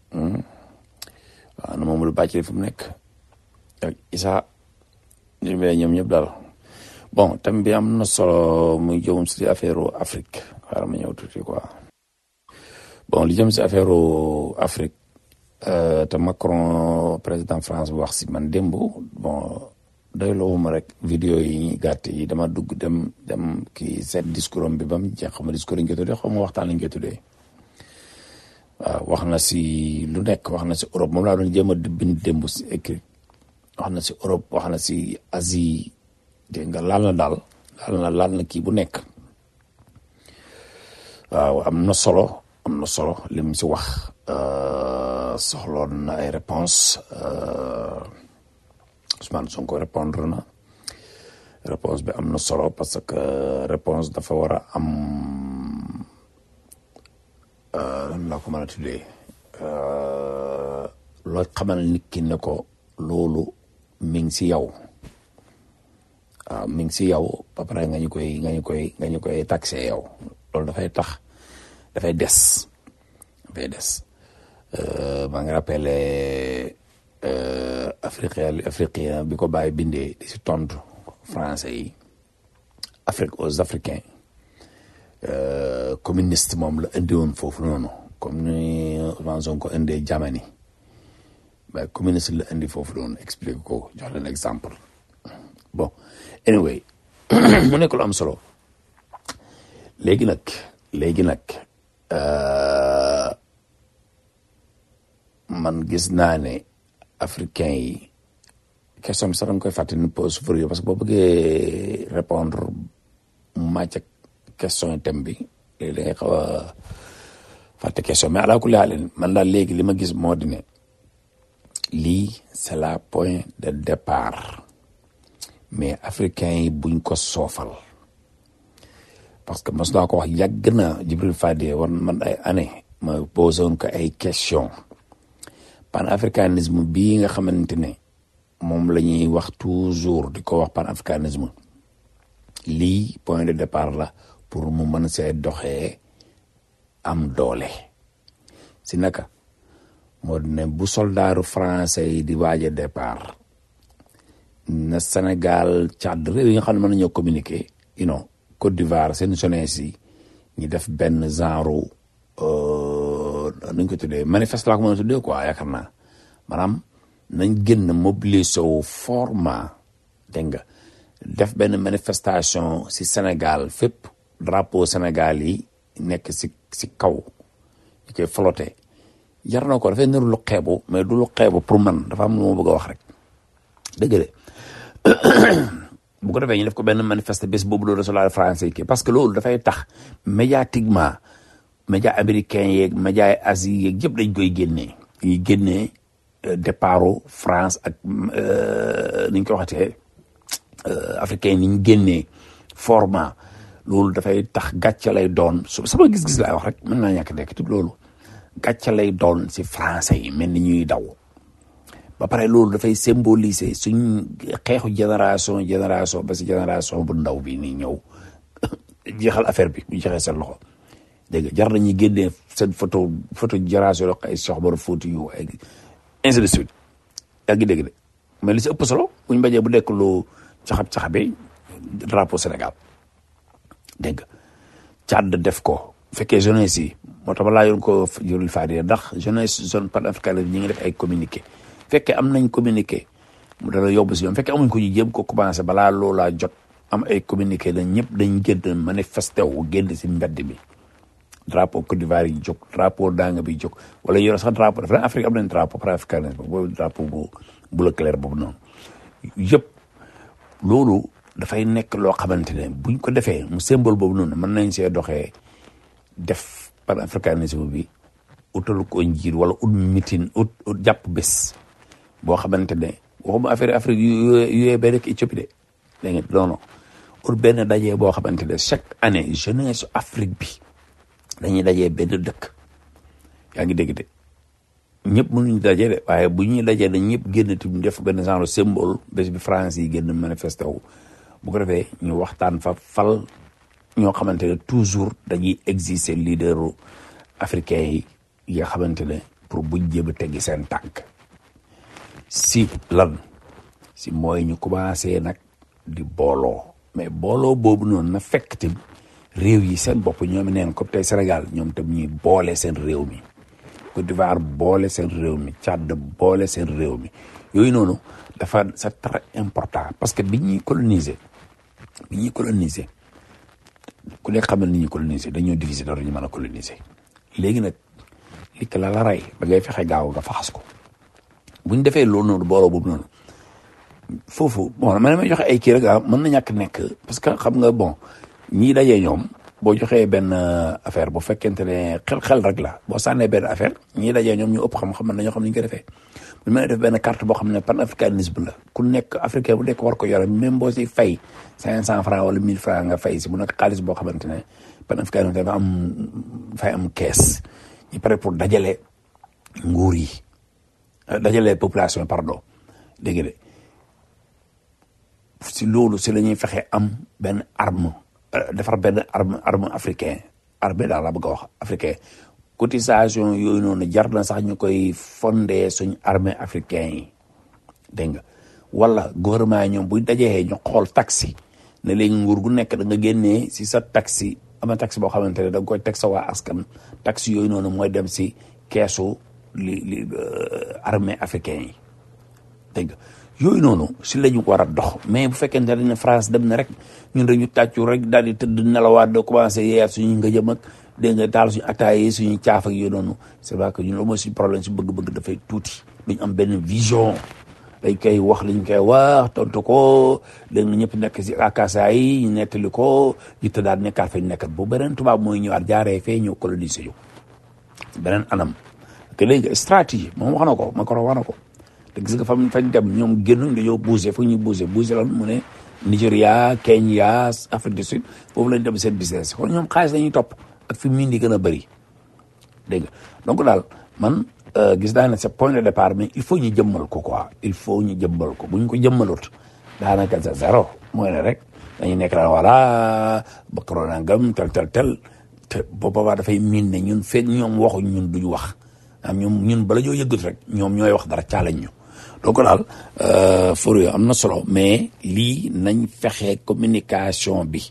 waaw na Mamadou Bàccali fu mu nekk ak Issa ñu bee ñoom ñëpp daal bon thème bi am na solo muy jëm si affaire Afrique xaaral ma ñëw tuuti quoi bon li jëm si affaire Afrique te Macron président France bu wax si man démb bon doyloo ma rek vidéo yi gàtt yi dama dugg dem dem kii seet discours am bi ba mu jeex xam nga discours yi ñu koy tuddee xam nga waxtaan lañ koy tuddee waaw wax na si lu nekk wax na si Europe moom laa doon jéem a bind démb si écrit wax na si Europe wax na si Asie dégg nga laal na daal laal na laal na kii bu nekk waaw am na solo am na solo li mu si wax soxloon na ay réponse Ousmane Sonko répondre na réponse bi am na solo parce que réponse dafa war a am lan laa ko mën a tuddee loo xamal nit ki ne ko loolu mi ngi si yow waaw mi ngi si yow ba pare nga ñu koy nga ñu koy nga ñu koy taxé yow loolu dafay tax dafay des dafay des maa ngi rappelé africain africain bi ko bàyyi bindee di si tontu français yi Afrique aux Africains communiste moom la indi woon foofu noonu comme ni Ousmane Sonko indee Jamani mais communiste la indi foofu noonu explique ko jox leen exemple bon anyway mu nekk lu am solo léegi nag léegi nag man gis naa ne africain yi question bi sax danga koy fàtte ni pose pour parce que boo bëggee répondre màcc ak question thème bi léegi da ngay xaw a fàtte question mais alaa kulli haal man daal léegi li ma gis moo di ne lii c'est la point de départ mais africain yi buñ ko soofal parce que mos naa ko wax yàgg na Jibril Fadi war man ay année ma posé woon ko ay question panafricanisme bii nga xamante ne moom la ñuy wax toujours di ko wax panafricanisme lii point de départ la pour mu mën see doxee am doole si naka moo di ne bu soldaaru français yi di waaj a départ na Sénégal Tchad réew yi nga xam ne mën nañoo communiquer you know Côte d'Ivoire seen jeunesse yi ñu def benn genre nuñ ko tuddee manifeste laa ko mën a tuddee quoi yaakaar naa maanaam nañ génn mobiliser wu format dégg nga def benn manifestation si Sénégal fépp drapeau Sénégal yi nekk si si kaw ñu koy flotté jar na ko dafay niru lu xeebu mais du lu xeebu pour man dafa am lu ma bëgg a wax rek dëgg de bu ko defee ñu def ko benn manifeste bés boobu loolu soldat français yi parce que loolu dafay tax médiatiquement média américain yeeg média Asie yeeg yëpp dañ koy génnee yi génnee départu France ak ni ñu ko waxatee africain ni ñu génnee format loolu dafay tax gàcce lay doon su sama gis-gis laay wax rek mën naa ñàkk dekk tout loolu gàcce lay doon si français yi mel ni ñuy daw ba pare loolu dafay symboliser suñ xeexu génération génération ba si génération bu ndaw bi ni ñëw jeexal affaire bi bu jeexee seen loxo dégg nga jar nañu génnee seen photo photo génération yo ay soxbar photo yu ay ainsi de suite yaa ngi dégg de mais li si ëpp solo buñ bajee bu nekk lu caxab-caxabe drapeau Sénégal dégg nga Tchad def ko bu fekkee jeunesse yi moo tax balaa yoon ko jurul faadi ndax jeunesse zone panafricaine ñi ngi def ay communiqué fekkee am nañ communiqué mu dala yóbbu si ñoom fekkee amuñ ko ñu jéem ko commencé balaa loolaa jot am ay communiqué dañ ñëpp dañ génn manifesté wu génn si mbedd bi drapeau Côte d'Ivoire yi jóg drapeau danga bi jóg wala yore sax drapeau dafa Afrique am nañ drapeau panafricain boobu drapeau bu bleu clair boobu noonu yëpp loolu dafay nekk loo xamante ne buñ ko defee mu symbole boobu noonu mën nañ see doxee def panafricanisme bi utal ko njiir wala ut mitin ut ut jàpp bés boo xamante ne waxuma affaire Afrique yu yu ba rek Éthiopie de dégg nga non non ut benn dajee boo xamante ne chaque année jeunesse Afrique bi dañuy dajee benn dëkk yaa ngi dégg de ñëpp mënuñu dajee de waaye bu ñuy dajee dañ ñëpp génn ti def benn genre symbole bés bi France yi génn manifesté wu bu ko defee ñu waxtaan fa fal ñoo xamante ne toujours dañuy exister leaderu africain yi yi nga xamante ne pour buñ jéem a teggi seen tànk si lan si mooy ñu commencé nag di booloo mais booloo boobu noonu na fekk tim réew yi seen bopp ñoom neen comme tey Sénégal ñoom tam ñuy boole seen réew mi Côte d'Ivoire boole seen réew mi Tchad boole seen réew mi yooyu noonu dafa c'est très important parce que bi ñuy coloniser bi ñuy coloniser ku nekk xam ne ni ñuy coloniser dañoo diviser dara ñu mën a coloniser léegi nag li la la rey ba ngay fexe gaaw nga faxas ko bu ñu defee loolu noonu booloo boobu noonu foofu bon man may joxe ay kii rek ah mën na ñàkk nekk parce que xam nga bon ñii dajee ñoom boo joxee benn affaire bu fekkente ne xel-xel rek la boo sànnee benn affaire ñii dajee ñoom ñu ëpp xam-xam man dañoo xam ni ñu ko defee bu mën a def benn carte boo xam ne panafricanisme la ku nekk africain bu nekk war ko yore même boo si fay cinq cent francs wala mille francs nga fay si bu nekk xaalis boo xamante ne panafricanisme dafa am fay am kees ñu pare pour dajale nguur yi dajale population pardon dégg de si loolu si la ñuy fexe am benn arme defar benn arme arme africain arme daal la bëgg a wax africain cotisation yooyu noonu jar na sax ñu koy fondé suñ armée africain yi dégg nga wala gouvernement yi ñoom buy dajee ñu xool taxi ne léegi nguur gu nekk da nga génnee si sa taxi ama taxi boo xamante ne da nga koy teg sa waa askan taxi yooyu noonu mooy dem si keesu li li armée africain yi dégg nga yooyu noonu si la ñu war a dox mais bu fekkente ne France dem na rek ñun dañu tàccu rek daal di tëdd nelawaat de commencé yeeyaat suñu nga jëm ak dégg nga taal suñu attaay yi suñu caaf ak yooyu noonu c'est vrai que ñun loolu mooy suñu problème si bëgg-bëgg dafay tuuti duñ am benn vision dañ koy wax liñ koy wax tontu ko dégg nga ñëpp nekk si akasa yi ñu nettali ko ñu tëddaat nekkaat fa ñu nekkat bu beneen tubaab mooy ñëwaat jaaree fee ñëw coloniser yu beneen anam que léegi stratégie moom wax na ko Macron wax na ko te gis nga fam fañ dem ñoom génn dañoo bougé fu ñuy bougé bougé lan mu ne Nigéria Kenya Afrique du Sud foofu lañ dem seen business kon ñoom xaalis lañuy topp ak fi mu di gën a bëri dégg nga donc daal man gis naa ne c'est point de départ mais il faut ñu jëmmal ko quoi il faut ñu jëmmal ko bu ñu ko jëmmalut daanaka c'est zéro mooy ne rek dañu nekk daan voilà Macron nangam tel tel tel te boobaa dafay miin ne ñun feeg ñoom waxuñ ñun duñu wax am ñoom ñun bala ñoo yëggut rek ñoom ñooy wax dara caalañ ñu donc daal for yo am na solo mais lii nañ fexe communication bi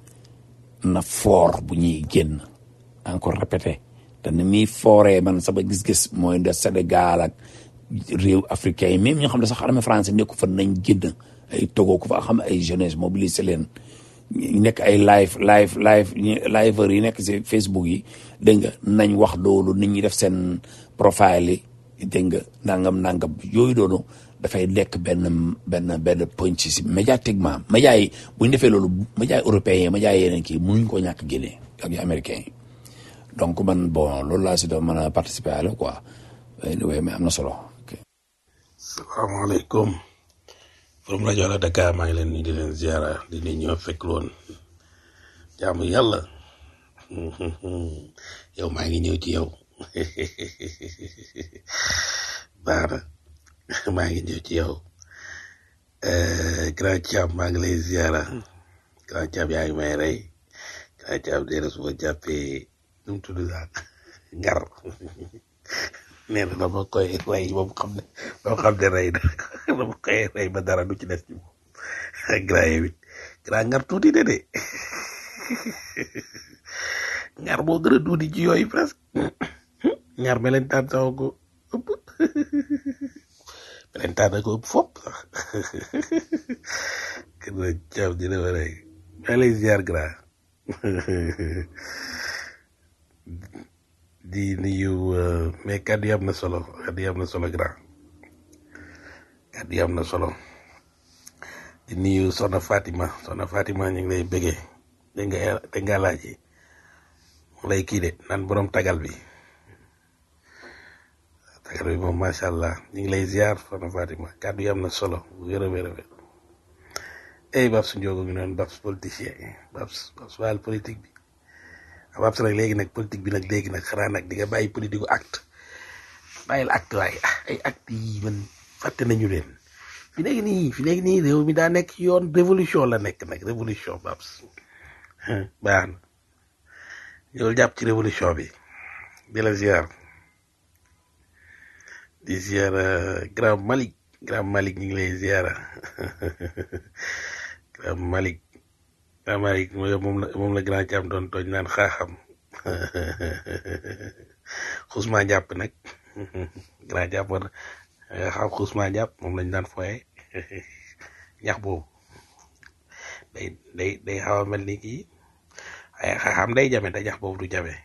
na fort bu ñuy génn encore répété te ni muy fooree man sama gis-gis mooy de Sénégal ak réew africain yi même ñoo xam ne sax armée français nekku fa nañ génn ay Togo ku fa xam ay jeunesse mobiliser leen ñu nekk ay live live live liveur yi nekk si Facebook yi dégg nga nañ wax loolu nit ñi def seen profile yi dégg nga nangam nangam yooyu doonu dafay nekk benn benn benn point si médiatiquement média yi bu ñu defee loolu média européens yi média yeneen kii mënuñ ko ñàkk génnee ak yu américains yi donc man bon loolu laa si doon mën a participer à la quoi mais am na solo. salaamaaleykum from rajo la Dakar maa ngi leen di leen ziara di nuyu ñoo fekk loon jaamu yàlla yow maa ngi ñëw ci yow baax na maa ngi ñëw ci yow grand Thiam maa ngi lay ziara grand Thiam yaa ngi may rey grand Thiam dee na su ma jàppee nu mu tudd daal ngar nee na dama koy rey ba mu xam ne ba mu xam ne rey na dama koy rey ba dara du ci des ci moom grand yow it grand ngar tuuti de de ngar moo gën a tuuti ci yooyu presque ngar melentaan sax ko ëpp melentaan ko ëpp fop sax kën na caw dina ma rey maa lay ziar grand di nuyu mais kàddu yi am na solo kàddu yi am na solo grand kàddu yi am na solo di nuyu Soxna Fatima Soxna Fatima ñu ngi lay bëggee dégg nga dégg nga laaj mu lay kii de naan borom tagal bi tagal bi moom macha allah ñu ngi lay ziar Soxna Fatima kàddu yi am na solo wér a wér a wér ey Babs Ndiogo ngi noonu Babs politicien Babs Babs wàll politique bi Babs nag léegi nag politique bi nag léegi nag xanaa nag di nga bàyyi politique gu acte bàyyil acte waaye ah ay acte yi man fàtte nañu leen fi léegi nii fi léegi nii réew mi daa nekk ci yoon révolution la nekk nag révolution Babs baax na yow jàpp ci révolution bi di la ziar di ziar grand Malick grand Malick ñu ngi lay ziar grand Malick grand Malick moom la moom la grand Thiam doon tooñ naan xaaxam xusma jàpp nag grand jàpp war xam xusma jàpp moom lañ daan foye ñax boobu day day day xaw a mel ni kii ay xaaxam day jame te ñax boobu du jame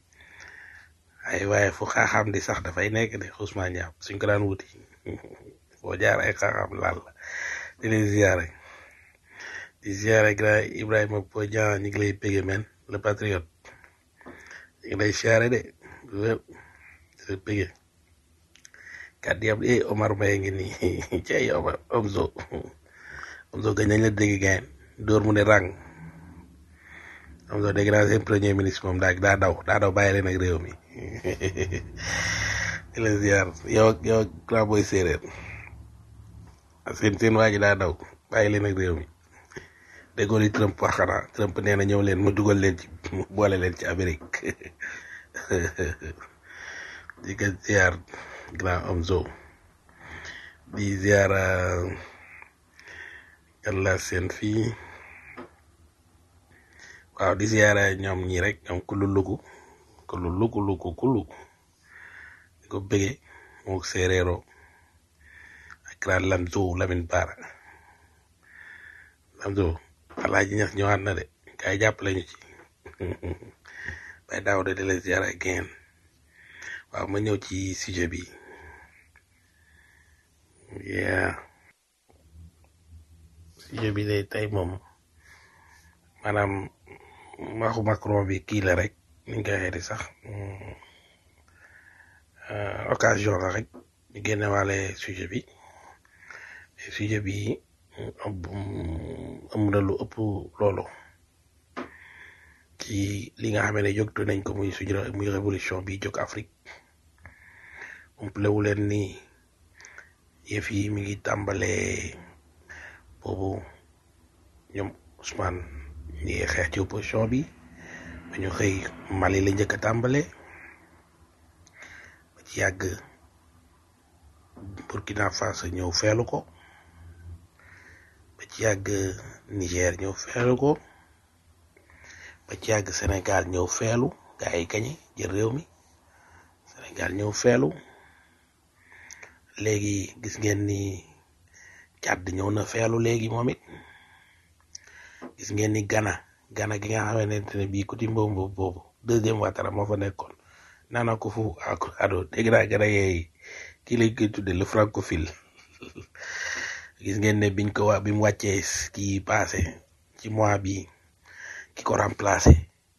ay waaye fu xaaxam di sax dafay nekk de xusma jàpp suñ ko daan wuti foo jaar ay xam-xam laal la di leen ziare di ziare grand Ibrahima Bodian ñu ngi lay pégé men le patriote ñu ngi lay ziare de wér di la pégé kàddu yam eh Omar Mbaye ngi nii cey Omar Omzo Omzo gañ nañ la dégg gayen dóor mu ne rang Omzo dégg naa seen premier ministre moom daa daa daw daa daw bàyyi leen ak réew mi di la ziar yow ak yow ak grand boy séeréer seen seen waa ji daa daw bàyyi leen ak réew mi déggoo li Trump wax xanaa Trump nee na ñëw leen mu dugal leen ci mu boole leen ci Amérique di ko ziar grand Omzo di ziar yàlla seen fii waaw di ziar ñoom ñii rek ñoom kulu lugu kulu lugu lugu kulu di ko bëggee mook séeréero ak grand Lamzo Lamine Bara Lamzo alaaji ñax ñëwaat na de kay jàppale ñu ci bay daaw de di la ziar ak geen waaw ma ñëw ci sujet bi yeah sujet bi de tey moom maanaam waxu Macron bi kii la rek ni ñu koy waxee di sax mm, euh, occasion la rek ñu génne waale sujet bi Et sujet bi mm, am na lu ëpp loolu ci li nga xam ne jógtu nañ ko muy suñu muy révolution bi jóg Afrique umplewu leen ni yëf yi mi ngi tàmbalee boobu ñoom Ousmane ñi ngi xeex ci opposition bi ba ñu xëy Mali la njëkk a tàmbale ba ci yàgg Burkina Faso ñëw feelu ko ba ci yàgg Niger ñëw feelu ko ba ci yàgg Sénégal ñëw feelu gaa yi gañe jël réew mi Sénégal ñëw feelu léegi gis ngeen ni Tchad ñëw na feelu léegi moom it gis ngeen ni Ghana Ghana gi nga xamante ne bii kuti mbombo boobu deuxième Ouattara moo fa nekkoon Nana Akufo-Addo dégg naa Ghana yeey kii lañ koy tudde le francophile gis ngeen ne biñ ko wa bi mu wàccee kii passé ci mois bi ki ko remplacé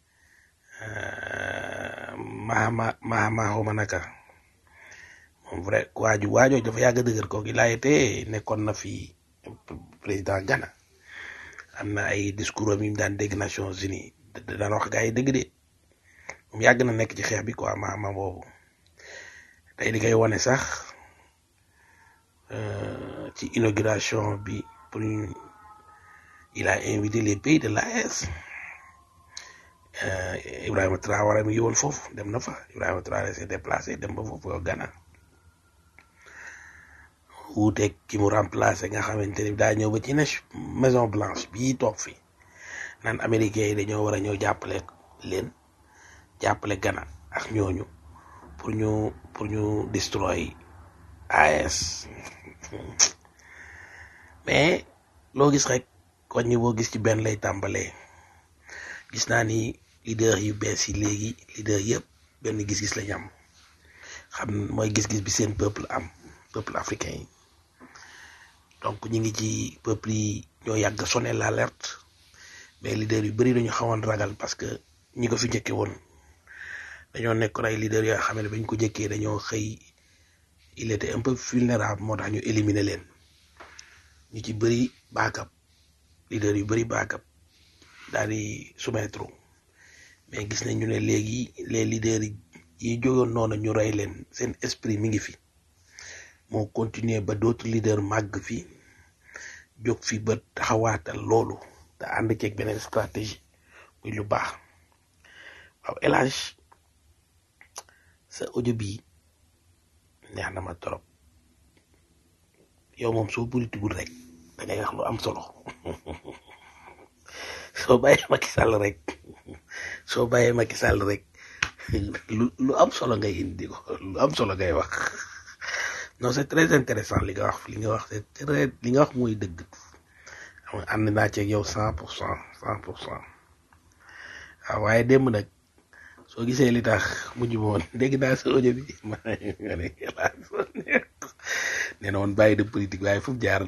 euh, Mahama Mahama xawma naka moom vrai waaju waajoo dafa yàgg a dëgër kooku il a été nekkoon na fi président Ghana am na ay discours am yi mu daan dégg Nations Unies da da daan wax gaa yi dëgg de moom yàgg na nekk ci xeex bi quoi Mahama boobu tey di koy wane sax euh, ci inauguration bi pour ñu- il a invité les pays de l'AES euh, Ibrahima Traoré mi ngi woon foofu dem na fa Ibrahima Traoré s'est déplacé dem ba foofu Ghana wuuteeg ki mu remplacé nga xamante ni daa ñëw ba ci ne Maison Blanche bii toog fi naan américains yi dañoo war a ñëw jàppale leen jàppale Ghana ak ñooñu pour ñu pour ñu destroy AES mais loo gis rek wàññi boo gis ci benn lay tàmbalee gis naa ni leader yu bees yi léegi leader yëpp benn gis-gis lañ am xam mooy gis-gis bi seen peuple am peuple africain yi donc ñu ngi ci peuple yi ñoo yàgg a sonné l'alerte mais leader yu bëri dañu xawoon ragal parce que ñi ko fi njëkke woon dañoo nekkoon ay leader yoo xam ne bañ ko njëkkee dañoo xëy il était un peu vulnérable moo tax ñu éliminer leen ñu ci bëri baakab leader yu bëri baakab daal di soumettre mais gis nañ ñu ne léegi les leaders yi jógoon noonu ñu rey leen seen esprit mi ngi fi moo continuer ba d'autres leaders màgg fi jóg fi ba taxawaatal loolu te ànd ceeg beneen stratégie muy lu baax waaw El Hadj sa audio bi neex na ma trop yow moom soo politigul rek da ngay wax lu am solo soo bàyyee Macky Sall rek soo bàyyee Macky Sall rek lu lu am solo ngay indi ko lu am solo ngay wax non c'est très intéressant li nga wax li nga wax c'est très li nga wax mooy dëgg xam nga ànd naa ceeg yow cent pour cent cent pour cent waaw waaye démb nag soo gisee li tax mujj ma woon dégg naa sa audio bi ma nga ne nee na woon bàyyi de politique waaye fu mu jaar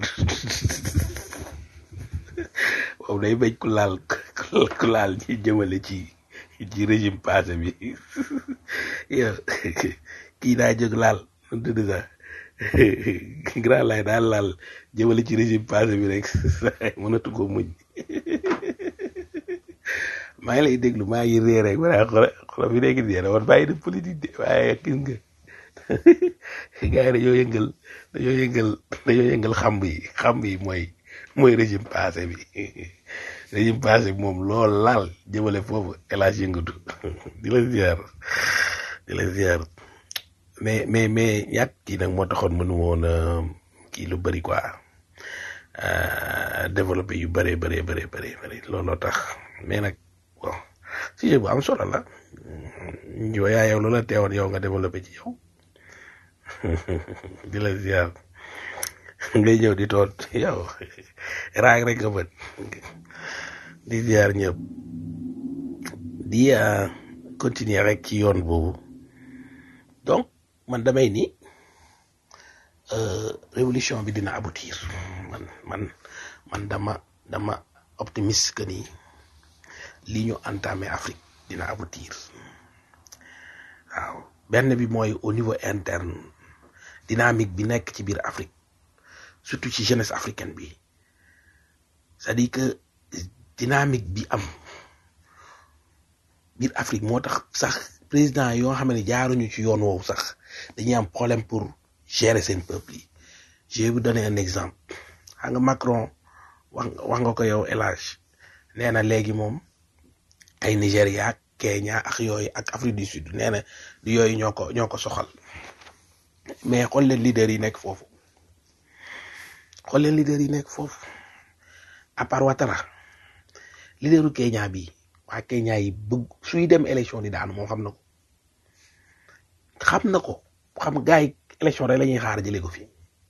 boobu day bañ ku laal ku laal ci jëmale ci ci régime passé bi yow kii daa jóg laal nu tudd sax grand lay daal laal jëmale ci régime passé bi rek mënatu ko muñ maa ngi lay déglu maa ngi ree rek wala xola xola fi nekk nii woon bàyyi de politique de waaye gis nga gars yi dañoo yëngal dañoo yëngal dañoo yëngal xamb yi xamb yi mooy mooy régime passé bi régime passé bi moom lool laal jëmale foofu elage yëngatu di la ziar di la ziar mais mais mais ñàkk kii nag moo taxoon mënu woon kii lu bëri quoi développé yu bëree bëree bëree bëri bëri looloo tax mais nag bon sujet bu am solo la yow yaa yow loola teewoon yow nga développé ci yow di la ziar ngay ñëw di toot yow raag rek nga bët di ziar ñëpp di continuer rek ci yoon boobu donc man damay ni révolution bi dina aboutir man man man dama dama optimiste que ni li ñu entamé Afrique dina aboutir waaw benn bi mooy au niveau interne dynamique bi nekk ci biir Afrique surtout ci jeunesse africaine bi c'est-à-dire que dynamique bi am biir Afrique moo tax sax président yoo xam ne jaaruñu ci yoon woowu sax dañuy am problème pour gérer seen peuple yi je vais vous donner un exemple xam nga Macron wax wax nga ko yow El Hadj nee na léegi moom ay Nigéria ak Kenya ak yooyu ak Afrique du Sud nee na du yooyu ñoo ko ñoo ko soxal mais xool leen leader yi nekk foofu xool leen leader yi nekk foofu à part Ouattara leaderu Kenya bi waa Kenya yi bëgg suy dem élection di daanu moom xam na ko xam na ko xam gars yi élection rek la ñuy xaar jëlee ko fi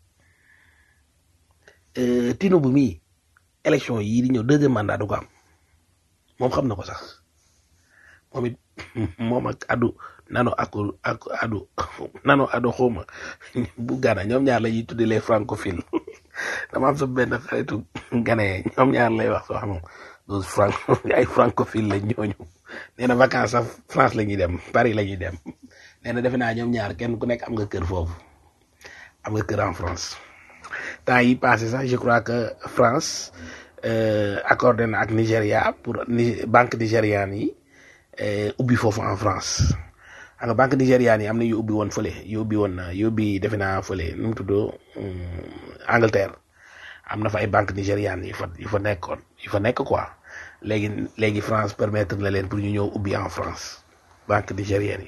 Tinubu mii élection yii di ñëw deuxième mandat du ko am moom xam na ko sax moom it moom ak adu nano ak ak adu nano adu xawma bu gana ñoom ñaar la ñuy tuddee les francophiles dama am sa benn xaritu gane ñoom ñaar lay wax soo xam dos franc ay francophile lañ ñooñu nee na vacances sax France la ñuy dem Paris la ñuy dem nee na defe naa ñoom ñaar kenn ku nekk am nga kër foofu am nga kër en France temps yi passé sax je crois que France accordé na ak Nigéria pour banque nigériane yi ubbi foofu en France xam nga banque nigériane yi am na yu ubbi woon fële yu ubbi woon yu ubbi defe naa fële nu mu tudd Angleterre am na fa ay banque nigériane yu fa yu fa nekkoon yu fa nekk quoi léegi léegi France permettre na leen pour ñu ñëw ubbi en France banque nigérienne yi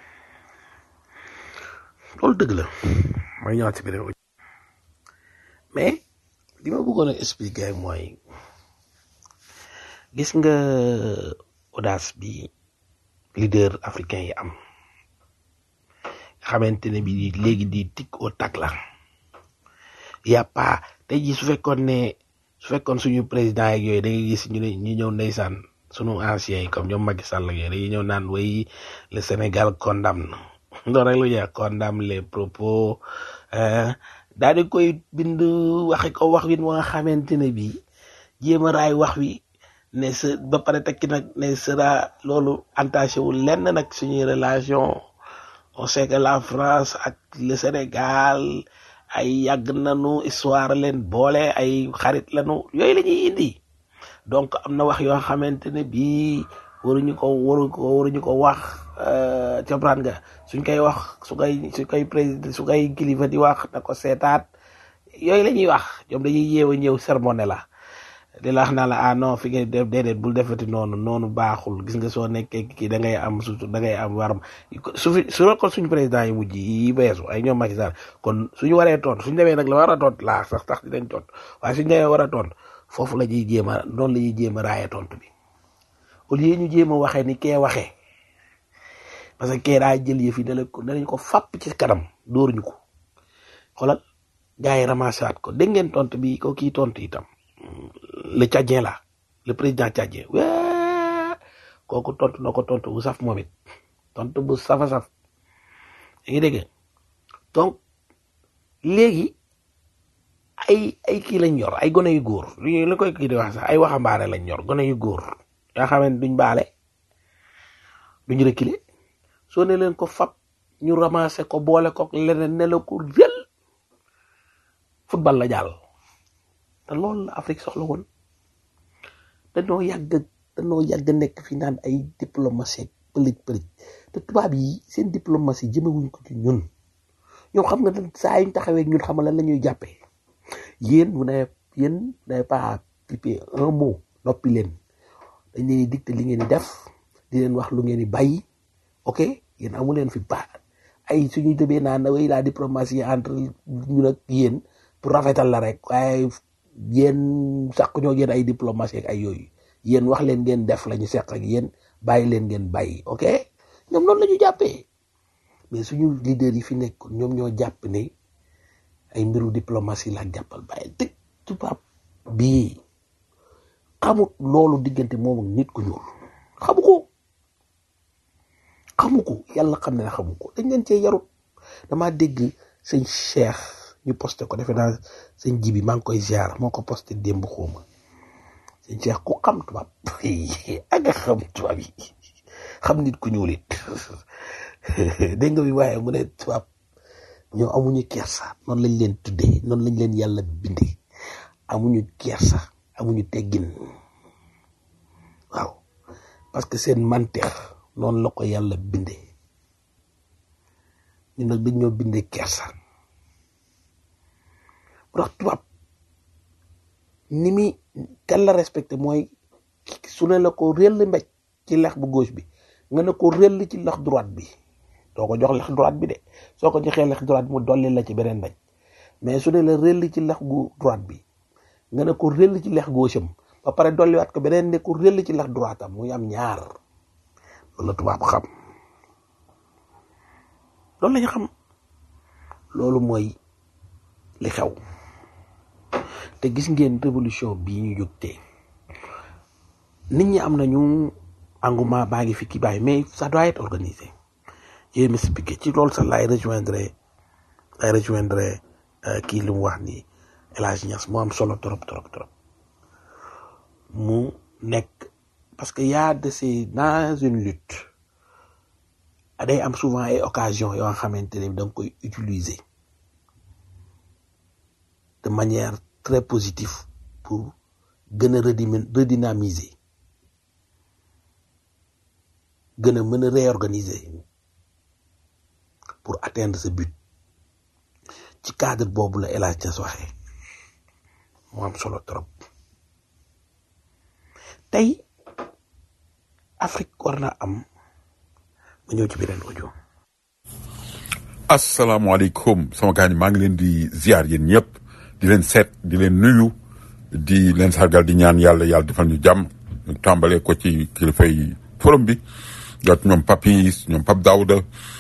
loolu dëgg la mooy ñëwaat si beneen mais li ma bëggoon a expliquer mooy gis nga audace bi leader africain yi am nga xamante ne bi léegi di tic au tac la y a pas tey jii su fekkoon ne su fekkoon suñu président yeeg yooyu da ngay gis ñu ne ñu ñëw ndeysaan sunu anciens yi comme ñoom Macky Sall ak yooyu dañuy ñëw naan way le Sénégal condamne loolu rek la ñuy wax condamne les propos daal di koy bind waxe ko wax wi nga xamante ne bii jéem a raay wax wi ne sa ba pare tekki nag ne sera loolu entaché wul lenn nag suñuy relation on sait que la France ak le Sénégal ay yàgg nañu histoire leen boole ay xarit lañu yooyu la ñuy indi donc am na wax yoo xamante ne bii waruñu ko waru ko waruñu ko wax comprendre nga suñ koy wax su koy su koy président su koy kilifa di wax na ko seetaat yooyu la ñuy wax ñoom dañuy yeew a ñëw sermoné la di la wax naa la ah non fi ngay def déedéet bul defati noonu noonu baaxul gis nga soo nekkee kii da ngay am surtout da ngay am waram su fi su ko suñu président yi mujj yi beesu ay ñoom Macky Sall kon suñu waree tontu suñu demee nag la war a tontu laa sax tax dinañ tontu waaye suñu demee war a tontu foofu la ñuy jéem a noonu la ñuy jéem a raaye tontu bi au lieu ñu jéem a waxee ni kee waxee parce que kee daa jël yëf yi dale ko danañ ko fàpp ci kanam dóor ñu ko xoolal gars yi ramassaat ko dégg ngeen tontu bi ko kii tontu itam le tchadien là le président tchadien waa kooku tontu na ko tontu bu saf moom it tontu bu safa saf yaa ngi dégg donc léegi ay ay kii lañ yor ay gone yu góor li li koy kii di wax sax ay waxambaane lañ yor gone yu góor yoo xam ne duñ baale duñ reculer soo ne leen ko fab ñu ramassé ko boole ko leneen ne la ko rël football la jàll te loolu la Afrique soxla woon dañoo yàgg dañoo yàgg nekk fi naan ay diplomatie pëlëj pëlëj te tubaab yi seen diplomatie jëmewuñ ko ci ñun ñoom xam nga dañ saa yuñ taxawee ñun xamal lan la ñuy jàppee yéen vous n'avez yéen vous n'avez pas piper un mot noppi leen dañ leen di dicté li ngeen di def di leen wax lu ngeen di bàyyi ok yéen amu leen fi ba ay suñuy tëbee naan way la diplomatie entre ñun ak yéen pour rafetal la rek waaye yéen sàq ñoo yéen ay diplomatie ak ay yooyu yéen wax leen ngeen def la ñu seq ak yéen bàyyi leen ngeen bàyyi ok ñoom noonu la ñu jàppee mais suñu leader yi fi nekk ñoom ñoo jàpp ne ay mbiru diplomatie la jàppal bàyyi te tubaab bii xamut loolu diggante moom ak nit ku ñuul xamu ko xamu ko yàlla xam ne xamu ko dañ leen cee yarut dama dégg sëñ Cheikh ñu posté ko defe naa sëñ Jibi maa ngi koy ziar moo ko posté démb xooma sëñ Cheikh ku xam tubaab ak nga xam tubaab yi xam nit ku ñuul it dégg nga bi waaye mu ne tubaab ñoo amuñu kersa noonu lañ leen tuddee noonu lañ leen yàlla bindee amuñu kersa amuñu teggin waaw parce que seen manteex noonu la ko yàlla bindee ñun nag dañ ñoo bindee kersa bu tax tubaab ni mi kan la respecté mooy su ne la ko réll mbéj ci lex bu gauche bi nga ne ko réll ci lex droite bi doo ko jox lex droite bi de soo ko joxee lex droite bi mu dolli la ci beneen mbéj mais su ne la réll ci lex gu droite bi nga ne ko réll ci lex gauche am ba pare dolliwaat ko beneen ne ko réll ci lex droite am muy am ñaar loolu la tubaab xam loolu la ñu xam loolu mooy li xew te gis ngeen révolution bii ñu jóg tey nit ñi am nañu engouement baa ngi fi kii bàyyi mais ça doit être organisé je m'expliquer ci loolu sax laay rejoindre laay rejoindre kii li mu wax ni El Hadj Niass mu am solo trop trop trop mu nekk parce que y a de ces dans une lutte day am souvent ay occasion yoo xamante ne da nga koy utiliser de manière très positive pour gën a redimi- redynamiser gën a mën a réorganiser pour atteindre ce but ci cadre boobu la El Hadj Niass waxee mu am solo trop tey Afrique war na am ma ñëw ci beneen audio asalaamaaleykum sama gars ñi maa ngi leen di ziar yéen ñëpp di leen seet di leen nuyu di leen sargal di ñaan yàlla yàlla defal ñu jàmm ñu tàmbalee ko ci kilifay forum bi jot ñoom Papis ñoom Pap Daouda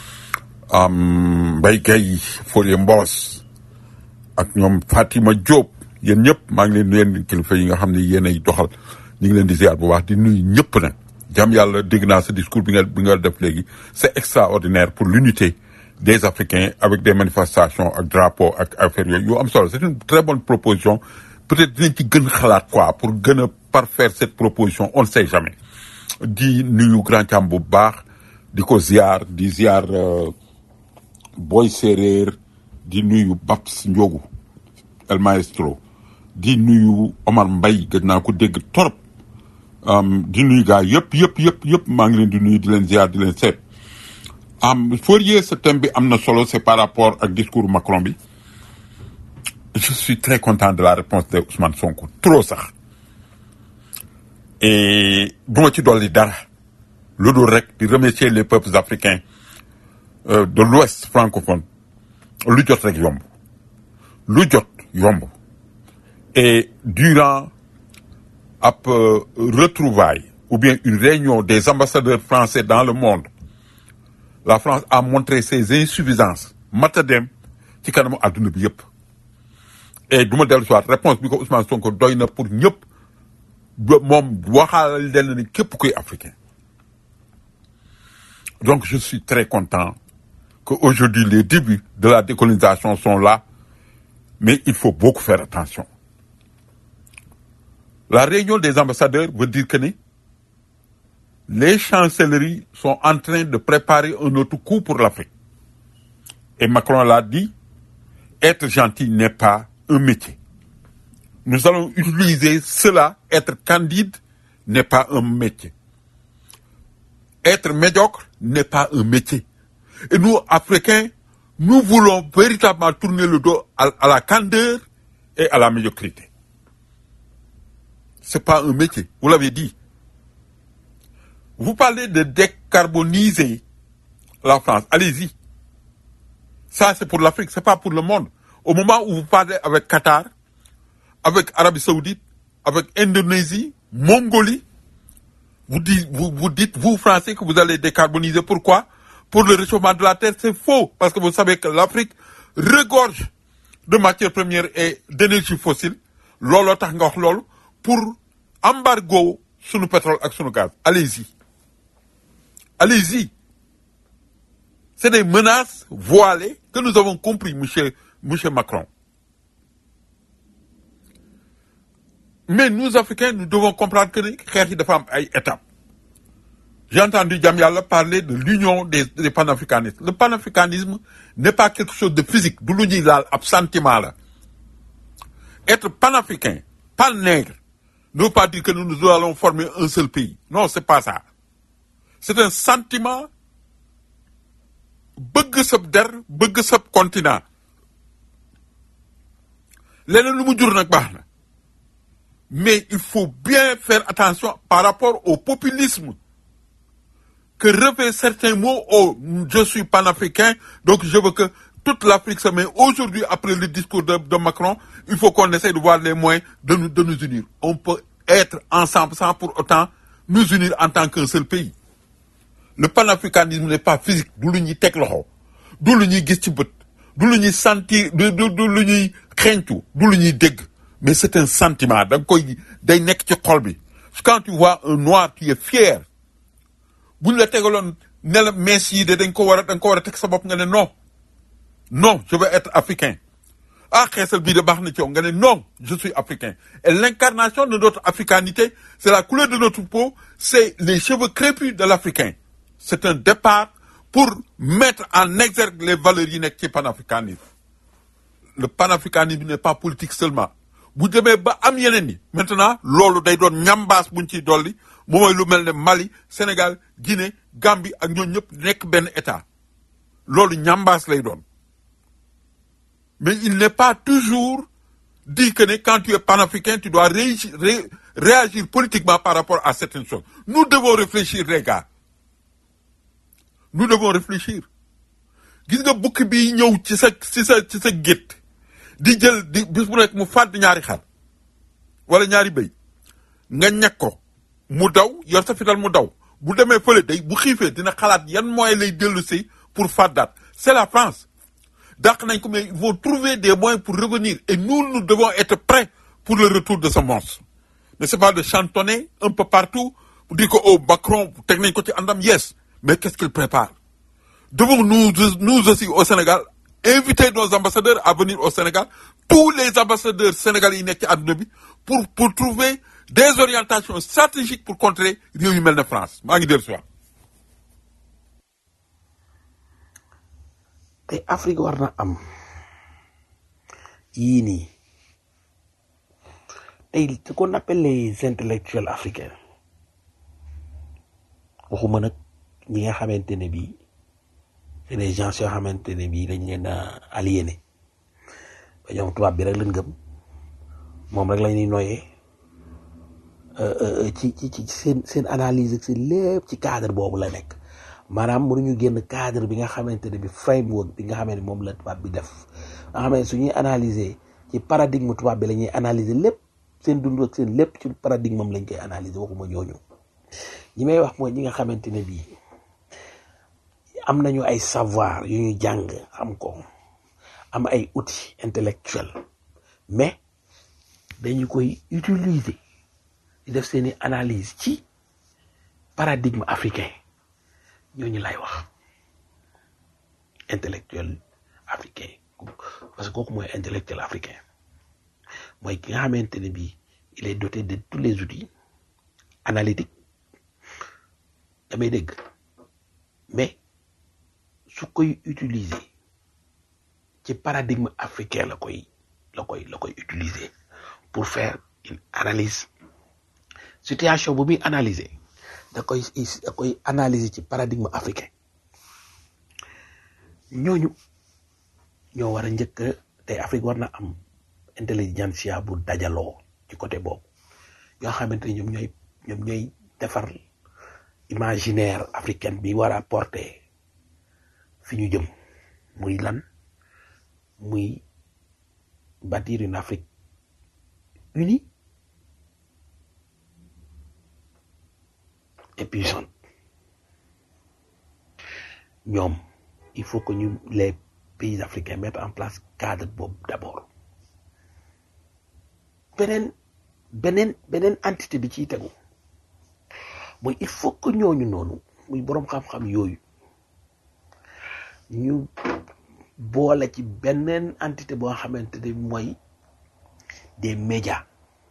am Mbaye Gueye Folie Mbos ak ñoom Fatima Diop yéen ñëpp maa ngi leen nuyu yéen kilifa yi nga xam ne yéen ay doxal ñu ngi leen di ziar bu baax di nuyu ñëpp nag jàmm yàlla dégg naa sa discours bi nga bi nga def léegi c'est extraordinaire pour l'unité des Africains avec des manifestations ak drapeau ak affaire yooyu yu am solo c'est une très bonne proposition peut-être dinañ ci gën xalaat quoi pour gën a parfaire cette proposition on ne sait jamais di nuyu grand cam bu baax di ko ziar di ziar euh, Boy Séréer di nuyu Babs Ndiogu El Maestro di nuyu Omar Mbaye gëj naa ko dégg torop um, di nuyu gars yëpp yëpp yëpp yëpp maa ngi leen di nuyu di leen ziar di leen seet am Fourier ce thème bi am na solo c'est par rapport ak discours Macron bi je suis très content de la réponse de Ousmane Sonko trop sax et du ma ci dolli dara lu dul rek di remercier les peuples africains euh, de l'Ouest francophone lu jot rek yomb lu jot yomb et durant ab euh, retrouvaille ou bien une réunion des ambassadeurs français dans le monde la France a montré ses insuffisances matadem ci kanamu adduna bi yëpp et du ma dellu si waat réponse bi ko Ousmane Sonko doy na pour ñëpp ba moom waxaalal leen ni képp kuy africain donc je suis très content que aujourd'hui les débuts de la décolonisation sont là mais il faut beaucoup faire attention. La réunion des ambassadeurs veut dire que ni, les chancelleries sont en train de préparer un autre coup pour l'Afrique. Et Macron l'a dit, être gentil n'est pas un métier. Nous allons utiliser cela, être candide n'est pas un métier. Être médiocre n'est pas un métier. Et nous, Africains, nous voulons véritablement tourner le dos à, à la candeur et à la médiocrité. C'est pas un métier, vous l'avez dit. Vous parlez de décarboniser la France. Allez-y. Ça, c'est pour l'Afrique, c'est pas pour le monde. Au moment où vous parlez avec Qatar, avec Arabie Saoudite, avec Indonésie, Mongolie, vous dites, vous, vous dites, vous, Français, que vous allez décarboniser. Pourquoi Pour le réchauffement de la Terre, c'est faux. Parce que vous savez que l'Afrique regorge de matières premières et d'énergie fossile. Lolo tax nga wax loolu pour embargo sunu pétrole ak sunu gaz. Allez-y. Allez-y. C'est des menaces voilées que nous avons compris, monsieur, monsieur Macron. Mais nous, Africains, nous devons comprendre que les xeex yi dafa am ay étapes. J'ai entendu Diamyala parler de l'union des, des panafricanistes. Le panafricanisme n'est pas quelque chose de physique. Du lu ñuy laal ab sentiment la. Être panafricain, pan-nègre, ne veut pas dire que nous, nous allons former un seul pays. Non, c'est pas ça. C'est un sentiment bëgg sab der bëgg sab continent leneen lu mu jur nag baax na mais il faut bien faire attention par rapport au populisme que revêt certains mots oh je suis panafricain donc je veux que toute l'Afrique se met aujourd'hui après le discours de, de Macron il faut qu'on essaie de voir les moyens de nous, de nous unir on peut être ensemble sans pour autant nous unir en tant qu'un seul pays le panafricanisme n'est pas physique du lu ñuy teg loxo du lu ñuy gis ci bët du lu ñuy sentir du du du lu ñuy xeeñtu du lu ñuy dégg mais c'est un sentiment da nga koy day nekk ci xol bi quand tu vois un noir qui est fier bu ñu la tegaloon ne la mees yi de dañ ko war a da nga ko war a teg sa bopp nga ne non non je veux être africain ah xeesal bii de baax na ci yow nga ne non je suis africain et l'incarnation de notre africanité c'est la couleur de notre peau c'est les cheveux crépus de l'africain c'est un départ pour mettre en exergue les valeurs yi nekk ci panafricanisme le panafricanisme n'est pas politique seulement bu demee ba am yeneen yi maintenant loolu day doon ñambaas buñ ciy dolli moom mooy lu mel ne Mali Sénégal Guinée Gambie ak ñooñu ñëpp nekk benn état loolu ñambaas lay doon mais il n'est pas toujours dit que ne quand tu es panafricain tu dois réagir, ré- réagir politiquement par rapport à certaines choses nous devons réfléchir les gars nous devons réfléchir gis nga bukki bi ñëw ci sa ci sa ci sa gétt di jël di bis bu nekk mu fàdd ñaari xar wala ñaari bëy nga ñag ko mu daw yor sa fital mu daw bu demee fële day bu xiifee dina xalaat yan moyens lay dellu si pour fàddaat c'est la France dàq nañ ko mais il faut trouver des moyens pour revenir et nous nous devons être prêts pour le retour de ce monstre mais c'est pas de chantonner un peu partout pour dire que oh Macron teg nañ ko ci àndam yes mais qu'est-ce qu'il prépare devons nous nous aussi au Sénégal inviter nos ambassadeurs à venir au Sénégal tous les ambassadeurs sénégalais yi nekk ci àdduna bi pour pour trouver des orientations stratégiques pour contrer réew yu mel ne France maa ngi dellu si waat te Afrique war na am yii nii tey ce qu'on appelle les intellectuels africains waxuma nag ñi nga xamante ne bii c'est des gens yoo xamante ne bii dañ leen a aliéné ba ñoom tubaab bi rek lañ gëm moom rek la ñuy noyee euh, euh, ci ci ci seen seen analyse ak seen lépp ci cadre boobu la nekk maanaam mënuñu génn cadre bi nga xamante ne bi framework bi nga xamante ne moom la tubaab bi def nga xam ne su ñuy analyser ci paradigme tubaab bi la ñuy analyser lépp seen dund ak seen lépp ci paradigme am lañ koy analyser waxuma ñooñu ñi may wax mooy ñi nga xamante ne bii am nañu ay savoir yu ñu jàng xam ko am ay outils intellectuels mais dañu koy utiliser di def seeni analyse ci paradigme africain ñooñu lay wax intellectuel africain parce que kooku mooy intellectuel africain mooy ki nga xamante ne bii il est doté de tous les outils analytiques damay dégg mais su koy utiliser ci paradigme africain la koy la koy la koy utiliser pour faire une analyse situation bu muy analyser da koy da koy analyser ci paradigme africain ñooñu ñoo war a njëkk tey Afrique war na am intelligentsia bu dajaloo ci côté boobu yoo xamante ne ñoom ñooy ñoom ñooy defar imaginaire africaine bi war a porter fi ñu jëm muy lan muy bâtir une Afrique unie et puissante ñoom il faut que ñu les pays africains mettent en place cadre boobu d'abord beneen beneen beneen entité bi ciy tegu mooy il faut que ñooñu noonu muy boroom xam-xam yooyu ñu boole ci beneen entité boo xamante ne mooy des médias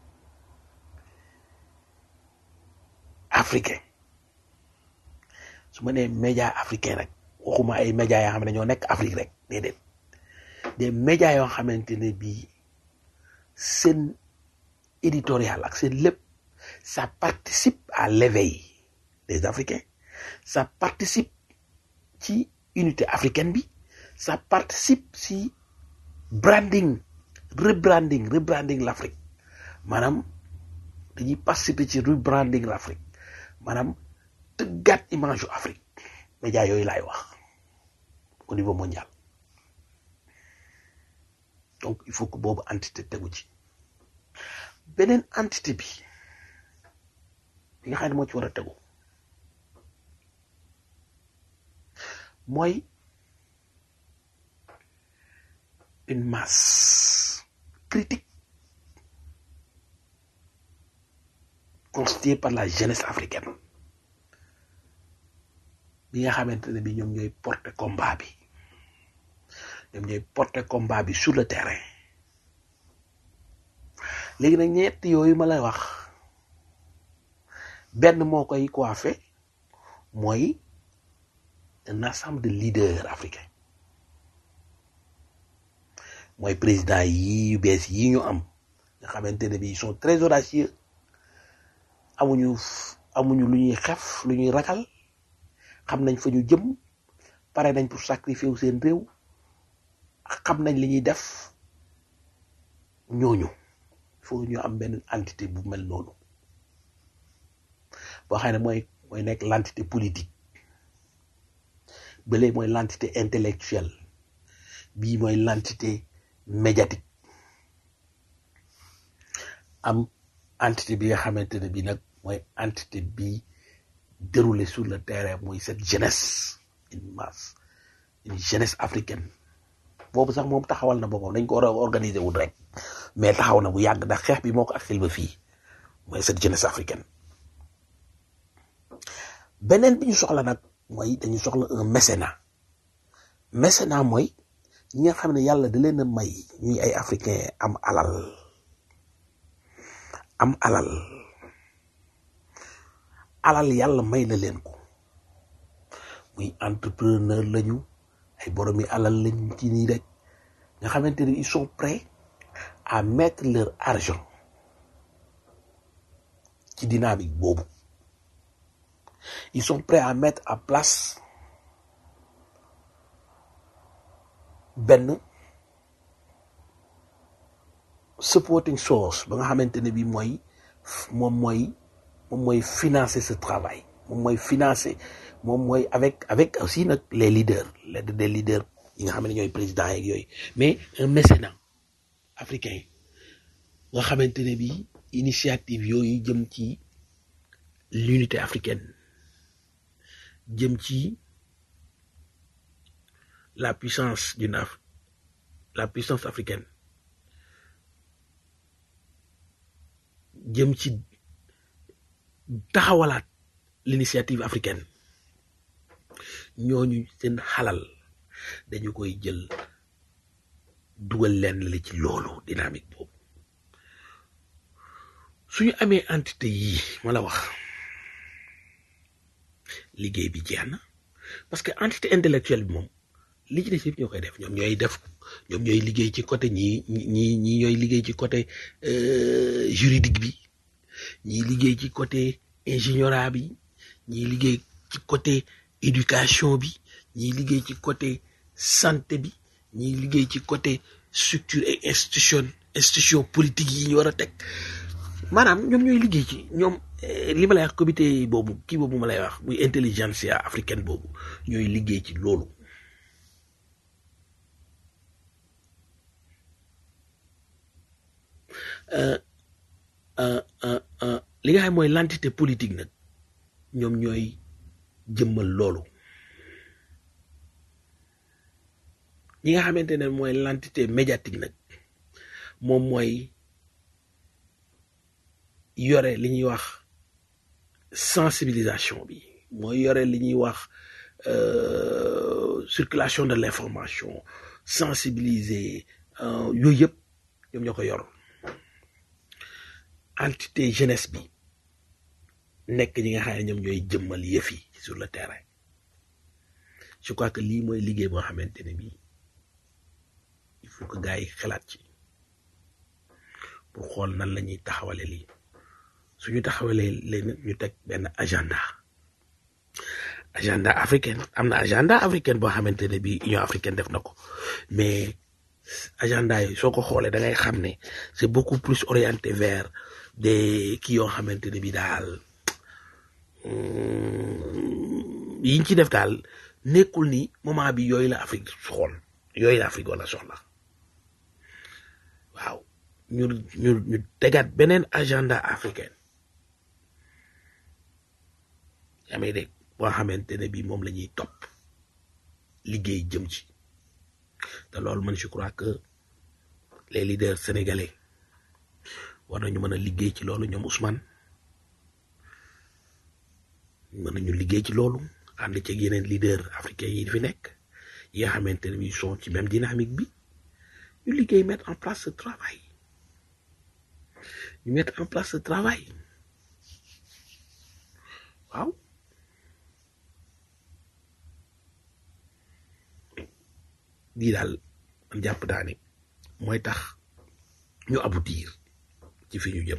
africains su ma nee média africain rek waxuma ay médias yoo xam ne ñoo nekk Afrique rek déedéet des médias yoo xamante ne bii seen éditorial ak seen lépp ça participe à l'éveil des Africains ça participe ci unité africaine bi ça participe si branding rebranding rebranding l'Afrique maanaam dañuy participer ci rebranding l'Afrique maanaam tëggaat image yu Afrique médias yooyu laay wax au niveau mondial donc il faut que boobu entité tegu ci beneen entité bi bi nga xam ne moo ci war a tegu mooy une masse critique constituée par la jeunesse africaine bi nga xamante ne bi ñoom ñooy porter combat bi ñoom ñooy porter combat bi sur le terrain léegi nag ñett yooyu ma lay wax benn moo koy coiffé mooy un ensemble de leaders africains mooy président yi yu bees yi ñu am nga xamante ne bi ils sont très audacieux amuñu amuñu lu ñuy xef lu ñuy ragal xam nañ fa ñu jëm pare nañ pour sacrifier wu seen réew xam nañ li ñuy def ñooñu faut ñu am benn entité bu mel noonu boo xam ne mooy mooy nekk l'entité politique bële mooy l'entité intellectuelle bii mooy l'entité médiatique am entité bi nga xamante ne bii nag mooy entité bi déroulé sur le terrain mooy cette jeunesse une masse une jeunesse africaine boobu sax moom taxawal na boppam dañ ko war a organiser wul rek mais taxaw na bu yàgg ndax xeex bi moo ko aksil ba fii mooy cette jeunesse africaine beneen bi ñu soxla nag mooy dañu soxla un mécénat mécénat mooy ñi nga xam ne yàlla da leen a may ñuy ay africain am alal am alal alal yàlla may na leen ko muy entrepreneur lañu ay boromi alal lañu ci nii rek nga xamante ne ils sont prêts à mettre leur argent ci dynamique boobu ils sont prêts à mettre en place benn supporting source ba nga xamante ne bi mooy moom mooy moom mooy financer ce travail moom mooy financer moom mooy avec avec aussi nag les leaders l'aide des leaders yi nga xam ne ñooy présidents yeeg yooyu mais un mécénat africain nga xamante ne bi initiative yooyu jëm ci l'unité africaine jëm ci la puissance d'une Af la puissance africaine jëm ci taxawalaat l'initiative africaine ñooñu seen xalal dañu koy jël dugal leen la ci loolu dynamique boobu suñu amee entité yii ma la wax liggéey bi jeex na parce que entité intellectuelle bi moom li ci des yëpp ñoo koy def ñoom ñooy def ñoom ñooy liggéey ci côté ñii ñii ñii ñooy liggéey ci côté juridique bi ñii liggéey ci côté ingénierat bi ñii liggéey ci côté éducation bi ñii liggéey ci côté santé bi ñii liggéey ci côté structure et institution institution politique yi ñu war a teg maanaam ñoom ñooy liggéey ci ñoom li ma lay wax comité boobu kii boobu ma lay wax muy intelligentsia africaine boobu ñooy liggéey ci loolu li nga xam mooy l'entité politique nag ñoom ñooy jëmmal loolu ñi nga xamante ne mooy l'entité médiatique nag moom mooy yore li ñuy wax sensibilisation bi mooy yore li ñuy wax circulation de l'information sensibiliser yooyu yëpp ñoom ñoo ko yor entité jeunesse bi nekk ñi nga xam ne ñoom ñooy jëmmal yëf yi sur le terrain je crois que lii mooy liggéey boo xamante ne bii il faut que gars yi xalaat ci pour xool nan la ñuy taxawale lii suñu taxawalee leen ñu teg benn agenda agenda africaine am na agenda africaine boo xamante ne bii Union africaine def na ko mais agenda yi soo ko xoolee da ngay xam ne c'est beaucoup plus orienté vers des kii yoo xamante ne bii daal yiñ ci def daal nekkul ni moment bi yooyu la Afrique xool yooyu la Afrique wala soxla waaw ñu ñu ñu tegaat beneen agenda africaine yaa may dégg boo xamante ne bii moom la ñuy topp liggéey jëm ci te loolu man je crois que les leaders sénégalais war nañu mën a liggéey ci loolu ñoom Ousmane mën nañu liggéey ci loolu ànd ci yeneen leader africain yi fi nekk yi nga xamante ne bii sont ci même dynamique bi ñu liggéey mettre en place ce travail ñu mettre en place ce travail waaw lii daal man jàpp naa ne mooy tax ñu aboutir ci fi ñu jëm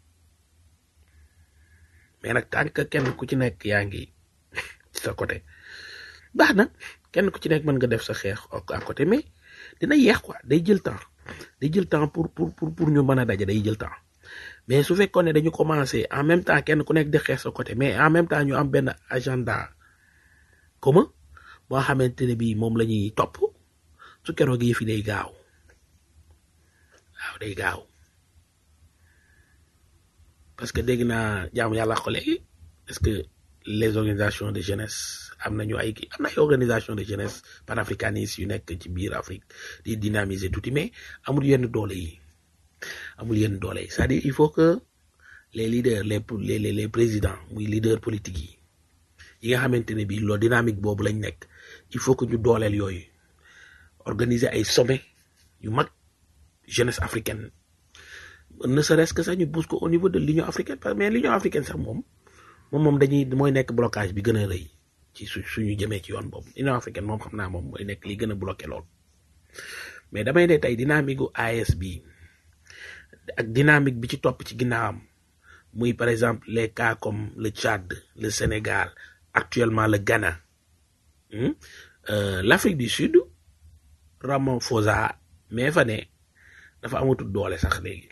mais nag tant que kenn ku ci nekk yaa ngi ci sa côté baax na kenn ku ci nekk mën nga def sa xeex à côté mais dina yeex quoi day jël temps day jël temps pour pour pour pour ñu mën a daje day jël temps mais su fekkoon ne dañu commencer en même temps kenn ku nekk di xeex sa côté mais en même temps ñu am benn agenda commun boo xamante ne bii moom la ñuy topp su keroog yi fi day gaaw waaw day gaaw parce que dégg naa jaamu yàlla ko léegi est-ce que les organisations de jeunesse am nañu ay kii am na ay organisation de jeunesse panafricanistes yu nekk ci biir Afrique di dynamiser tuuti mais amul yenn doole yi amul yenn doole yi c'est-à-dire il faut que les leaders les les les présidents muy leaders politiques yi yi nga xamante ne bii loolu dynamique boobu lañ nekk il faut que ñu dooleel yooyu organiser ay sommet yu mag jeunesse africaine ne serait-ce que sax ñu pousse ko au niveau de l'Union africaine mais l'Union africaine sax moom moom moom dañuy mooy nekk blocage bi gën a rëy ci su suñu jëmee ci yoon boobu Union africaine moom xam naa moom mooy nekk li gën a bloqué lool mais damay ne tey dynamique gu AES bi ak dynamique bi ci topp ci ginnaawam muy par exemple les cas comme le Tchad le Sénégal actuellement le Ghana hmm? euh, l'Afrique du Sud Ramaphosa mais fa ne dafa amatul doole sax léegi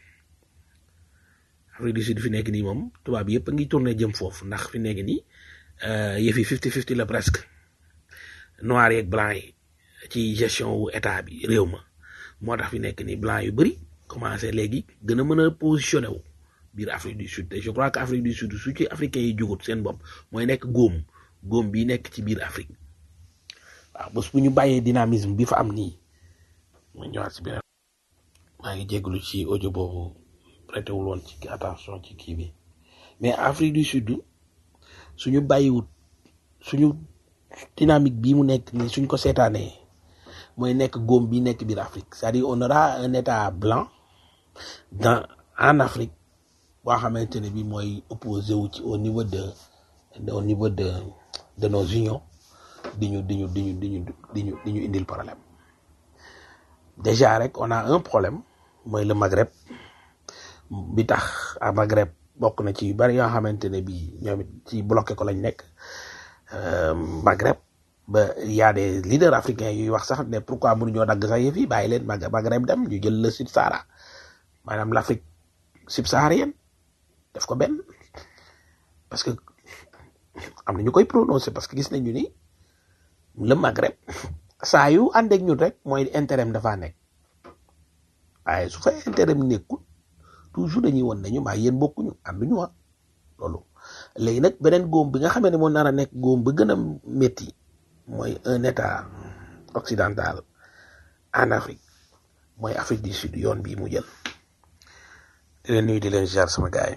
Afrique du Sud fi nekk nii moom tubaab yëpp a ngi tourné jëm foofu ndax fi nekk nii yëf yi fifty fifty la presque noir yeeg blanc yi ci gestion wu état bi réew ma moo tax fi nekk nii blanc yu bëri commencé léegi gën a mën a positionné wu biir Afrique du Sud te je crois que Afrique du Sud su ci africains yi jugut seen bopp mooy nekk góom góom bi nekk ci biir Afrique waaw bés bu ñu bàyyee dynamisme bi fa am nii ma ñëwaat si beneen maa ngi jégalu ci audio boobu prêté wul woon ci attention ci kii bi mais Afrique du Sud suñu bàyyiwut suñu dynamique bii mu nekk nii suñ ko seetaanee mooy nekk góom bi nekk biir Afrique c'est-à-dire on aura un état blanc dans en Afrique boo xamante ne bi mooy opposé wu ci au niveau de de- au niveau de de nos unions di ñu di ñu di ñu di ñu di ñu di ñu indil problème déjà rek on a un problème mooy le Maghreb bi tax à Maghreb bokk na ci yu bari yoo xamante ne bi ñoom it ci bloqué ko lañ nekk euh, Maghreb ba y a des leaders africains yuy wax sax ne pourquoi mënuñoo dagg sax yëf yi bàyyi leen Mag- Maghreb dem ñu jël le Sud Sahara maanaam l'Afrique subsaharienne def ko benn parce que am na ñu koy prononcer parce que gis nañu ni le Maghreb saa yu ànd ak ñun rek mooy intérêt am dafaa nekk waaye su fa intérêt am nekkul toujours dañuy won nañu maa yéen bokkuñu ànduñu wa loolu léegi nag beneen góom bi nga xamee ne moo nar a nekk góom ba gën a métti mooy un état occidental en Afrique mooy Afrique du Sud yoon bii mu jël di leen nuyu di leen jaar sama gars yi.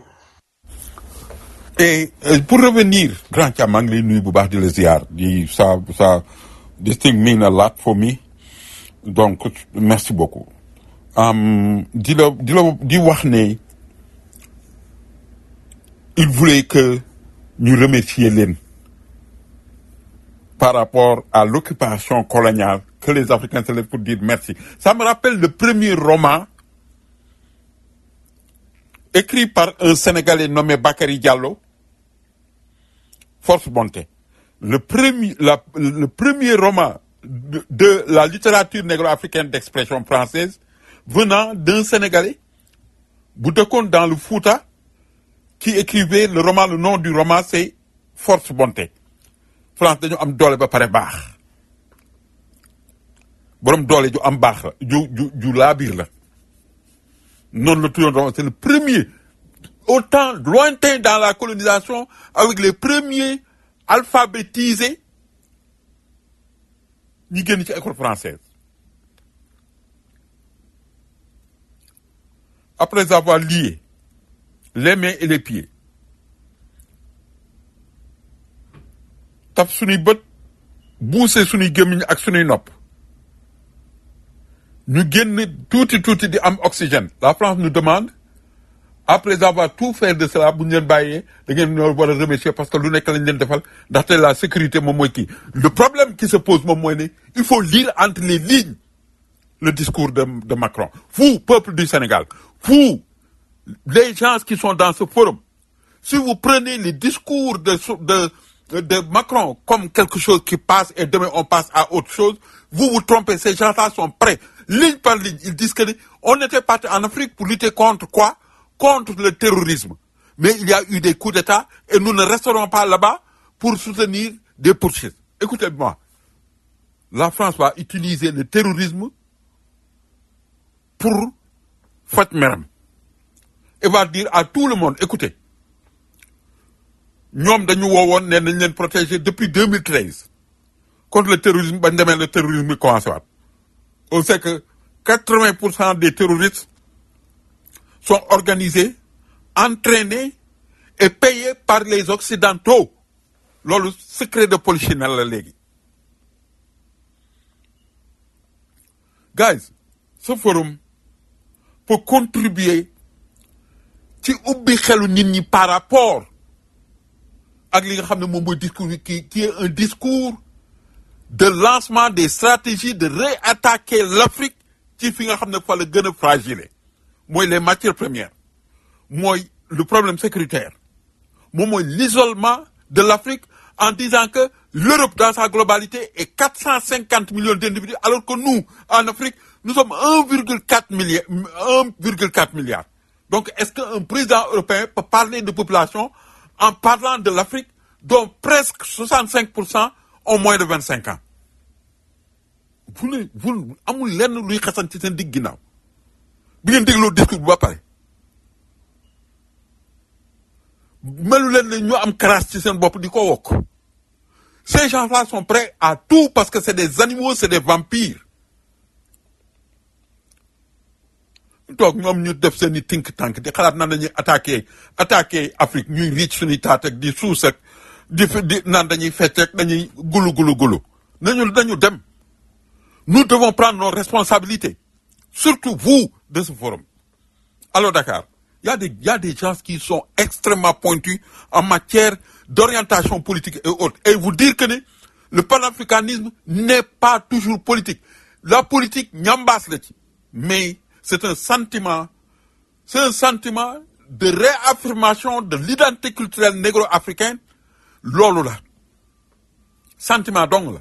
Et euh, pour revenir, grand Thiam, maa ngi lay nuyu bu baax di la ziar di ça ça this thing mean a lot for me donc merci beaucoup. Um, di la di la di wax ne il voulait que ñu remercier leen par rapport à l'occupation coloniale que les Africains se lèvent pour dire merci. Ça me rappelle le premier roman écrit par un Sénégalais nommé Bakary Diallo, Force Bonté. Le premier, la- le premier roman de, de la littérature négro-africaine d'expression française venant d'un Sénégalais, Boutekon dans le Fouta, qui écrivait le roman, le nom du roman c'est Force Bonté. France dañu am doole ba pare baax borom doole ju am baax la ju ju ju laabiir la noonu la tuddoon roman c'est le premier autant lointain dans la colonisation avec les premiers alphabétisés ñi génn ci école française après avoir lié les mains et les pieds taf suñuy bët buuse suñuy gémmiñ ak suñuy nopp ñu génn tuuti tuuti di am oxygène la France nous demande après avoir tout fait de cela bu ñu leen bàyyee da ngeen ñoo war a remercier parce que lu nekk lañ leen defal ndaxte la sécurité moom mooy kii le problème qui se pose moom mooy ne il faut lire entre les lignes le discours de, de Macron vous peuple du Sénégal vous les gens qui sont dans ce forum si vous prenez les discours de, de, de Macron comme quelque chose qui passe et demain on passe à autre chose, vous vous trompez. Ces gens-là sont prêts. Ligne par ligne, ils disent que on était parti en Afrique pour lutter contre quoi Contre le terrorisme. Mais il y a eu des coups d'État et nous ne resterons pas là-bas pour soutenir des poursuites. Écoutez-moi. La France va utiliser le terrorisme pour Fatmeram. Et va dire à tout le monde, écoutez, ñoom dañu woowoon ne nañ leen protéger depuis 2013 contre le terrorisme bañ demee le terrorisme bi commencé waat on sait que 80 pour cent des terroristes sont organisés entraînés et payés par les occidentaux loolu secret de polichinelle la léegi guys ce forum peut contribuer ci ubbi xelu nit ñi par rapport ak li nga xam ne moom mooy discours bi qui qui est un discours de lancement des stratégies de réattaquer l'Afrique ci fi nga xam ne fa la gën a fragile mooy les matières premières mooy le problème sécuritaire moom mooy l'isolement de l'Afrique en disant que l'Europe dans sa globalité est 450 millions d'individus alors que nous en Afrique nous sommes 1,4 milliard 1,4 milliard donc est-ce qu'un président européen peut parler de population en parlant de l'Afrique dont presque 65% ont moins de 25 ans vous ne vous amul lenn luy xasan ci seen digg ginnaaw bi ngeen dégloo discours bi ba pare melu leen ne ñu am crasse ci seen bopp di ko wokk ces gens-là sont prêts à tout parce que c'est des animaux c'est des vampires toog ñoom ñu def seen i think tank di xalaat nan dañuy attaquer attaquer Afrique ñuy riic suñuy taat ak di suus ak di di naan dañuy fecc ak dañuy gulu gulu gulu nañu dañu dem nous devons prendre nos responsabilités surtout vous de ce forum alors Dakar il y a des il y a des gens qui sont extrêmement pointus en matière d'orientation politique et autres et vous dire que ne le panafricanisme n'est pas toujours politique la politique ñambaas la ci mais c'est un sentiment c'est un sentiment de réaffirmation de l'identité culturelle négro-africaine loolu la sentiment dong la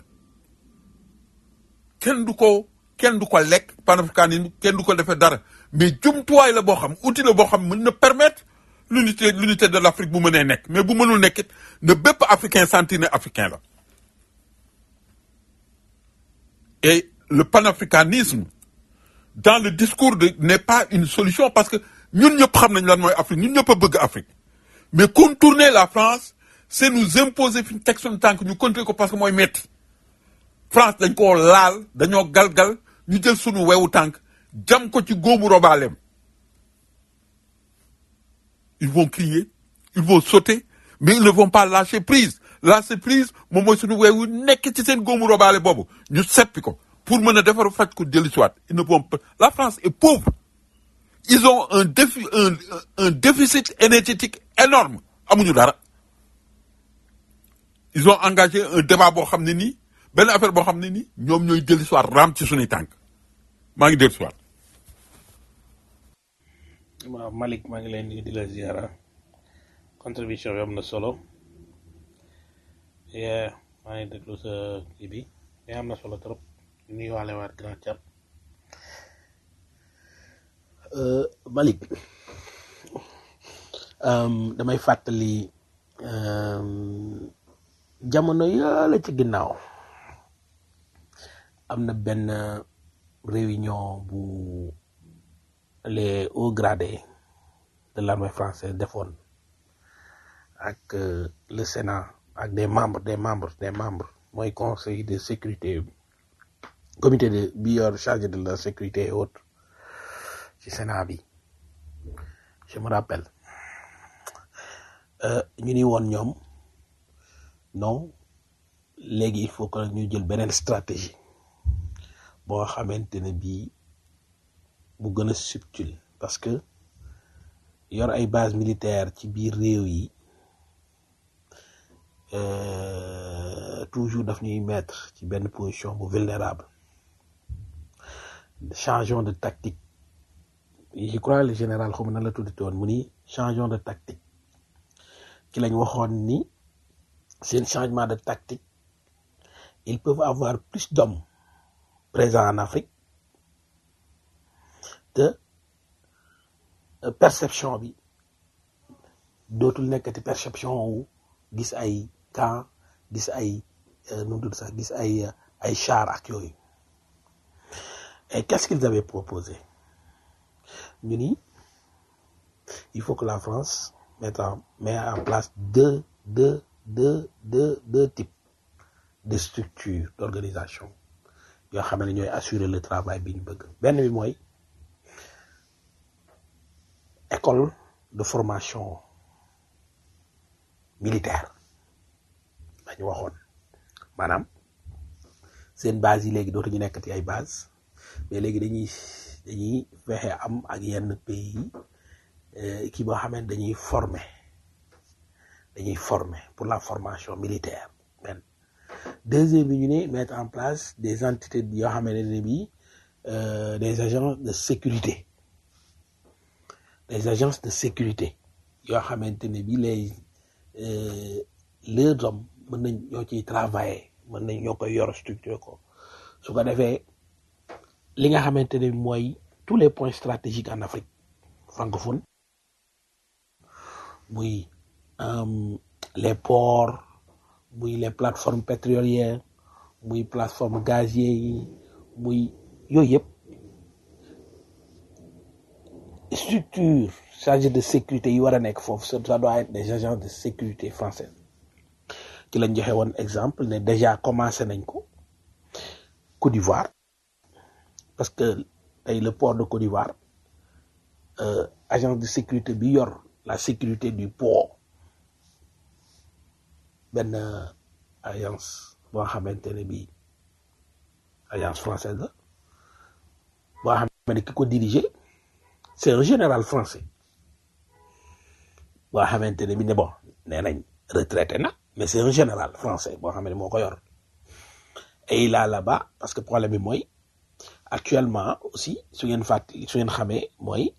kenn du ko kenn du ko lekk panafricanisme kenn du ko defee dara mais jumtuwaay la boo xam outil la boo xam mën na permettre l'unité l'unité de l'Afrique bu mënee nekk mais bu mënul nekkit ne bépp africain sentir ne africain la et le panafricanisme dans le discours de n'est pas une solution parce que ñun ñëpp xam nañ lan mooy Afrique ñun ñëpp a bëgg Afrique mais contourner la France c'est nous imposer fi ñu teg suñu tànk ñu continuer ko parce que mooy metti France dañ koo laal dañoo galgal ñu jël suñu wewu tànk jam ko ci góomu robaaleem ils vont crier ils vont sauter mais ils ne vont pas lâcher prise lâcher prise moom mooy suñu weewu nekk ci seen góomu robaale boobu ñu seppi ko pour mën a defaru faj ko dellu siwaat ils ne vont pas la France est pauvre ils ont un défi un un déficit énergétique énorme amuñu dara ils ont engagé un débat boo xam ne nii benn affaire boo xam ne nii ñoom ñooy dellu siwaat raam ci suñuy tànk maa ngi dellu siwaat waaw Malick maa ngi leen di di la ziara contribution bi am na solo yeah maa ngi déglu sa kii bi mais am na solo trop ñu ngi waale waat grand chat Malick um, damay fàttali um, jamono yàlla ci ginnaaw am na benn réunion bu les hauts gradés de l'armée française defoon ak euh, le Sénat ak des membres des membres des membres mooy conseil de sécurité comité de bi yor chargé de la sécurité et autres ci Sénat bi je me rappelle euh, ñu ni woon ñoom non léegi il faut que ñu jël beneen stratégie boo xamante ne bii bu gën a subtil parce que yor ay base militaire ci biir réew yi euh, toujours daf ñuy mettre ci benn position bu vulnérable changeons de tactique je crois le général xaw ma nan la tuddati woon mu ni changeons de tactique ci lañ waxoon ni seen changement de tactique ils peuvent avoir plus d'hommes présents en Afrique te euh, perception bi dootul nekkati perception wu gis ay camp gis ay euh, nu mu tudd sax gis ay euh, ay char ak yooyu et qu'est-ce qu'ils avaient proposé ñu ni il faut que la France mette en met en place deux deux deux deux deux types de structures d'organisation yoo xam ne ñooy assurer le travail bi ñu bëgg benn bi mooy école de formation militaire lañu waxoon maanaam seen base yi léegi dootuñu nekkati ay base mais léegi dañuy dañuy fexe am ak yenn pays yi kii boo xam ne dañuy former dañuy former pour la formation militaire benn deuxième bi ñu ne mettre en place des entités yoo xam ne bii euh, des agents de sécurité des agences de sécurité yoo xamante ne bii les euh, leurs hommes mën nañ ñoo ciy travailler mën nañ ñoo koy yor structure ko su ko defee li nga xamante ne mooy tous les points stratégiques en Afrique francophone muy euh, les ports muy les plateformes pétrolières muy plateforme gazier yi muy yooyu yëpp structure chargée de sécurité yi war a nekk foofu ça ça doit être des agents de sécurité français ci lañ joxe woon exemple ne déjà commencé nañ ko Côte d'Ivoire parce que tey le port de Côte d'Ivoire euh, agence de sécurité bi yor la sécurité du port benn agence boo xamante ne bii alliance française la boo xam ne ki ko diriger c'est un général français boo xamante ne bi ne bon nee nañ retraité na mais c'est un général français boo xam ne moo ko yor et il a là-bas parce que problème bi mooy actuellement aussi su ngeen fàttali su ngeen xamee mooy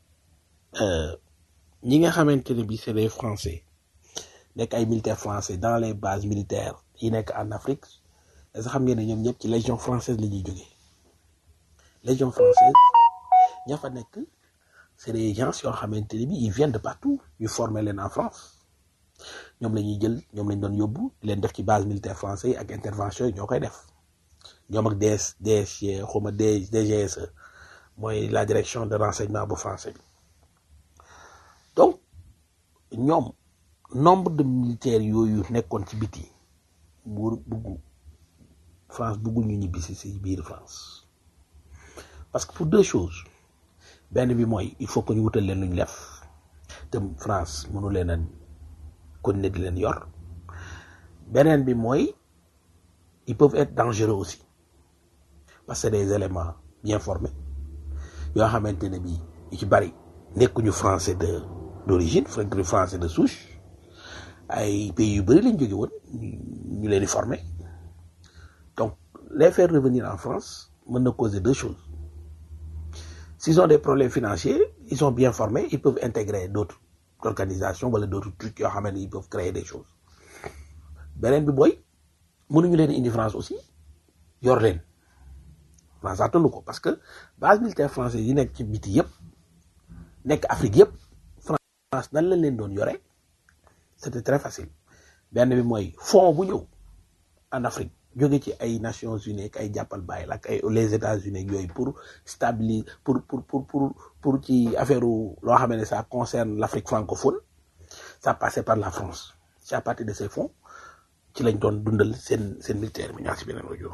ñi nga xamante ne bi c'est des français nekk ay militaires français dans les bases militaires yi nekk en Afrique est-ce que xam ngeen ne ñoom ñëpp ci légion française la ñuy jógee légion française ña fa nekk c'est des gens yoo xamante ne bi ils viennent de partout ñu former leen en France ñoom la ñuy jël ñoom lañ doon yóbbu di leen def ci base militaire français yi ak intervention yi ñoo koy def ñoom ak DS DSG xawma DGSE mooy la direction de renseignement bu français bi donc ñoom nombre de militaires yooyu nekkoon ci biti bu buggu France buggul ñu ñibbi si si biir France parce que pour deux choses benn bi mooy il faut que ñu wutal leen lu ñu def te France mënu leen a continuer di leen yor beneen bi mooy ils peuvent être dangereux aussi parce que des éléments bien formés yoo xamante ne bii yu ci bari nekkuñu français de d'origine fekk français de souche ay pays yu bëri lañ jóge woon ñu leen di former donc les faire revenir en France mën na causer deux choses s'ils ont des problèmes financiers ils sont bien formés ils peuvent intégrer d'autres organisations wala d'autres trucs yoo xam ne ils peuvent créer des choses beneen bi mooy mënuñu leen indi France aussi yor leen France attanu ko parce que base militaire française yi nekk ci biti yëpp nekk Afrique yëpp France nan lañ leen doon yore c'était très facile benn bi mooy fonds bu ñëw en Afrique jóge ci ay Nations Unies ak ay jàppal bàyyi la ak ay les États-Unis yooyu pour stabiliser pour pour pour pour pour ci affaire loo xam ne ça concerne l'Afrique francophone ça passait par la France c'est à partir de ces fonds ci lañ doon dundal seen seen militaire mi ñaa si beneen rajo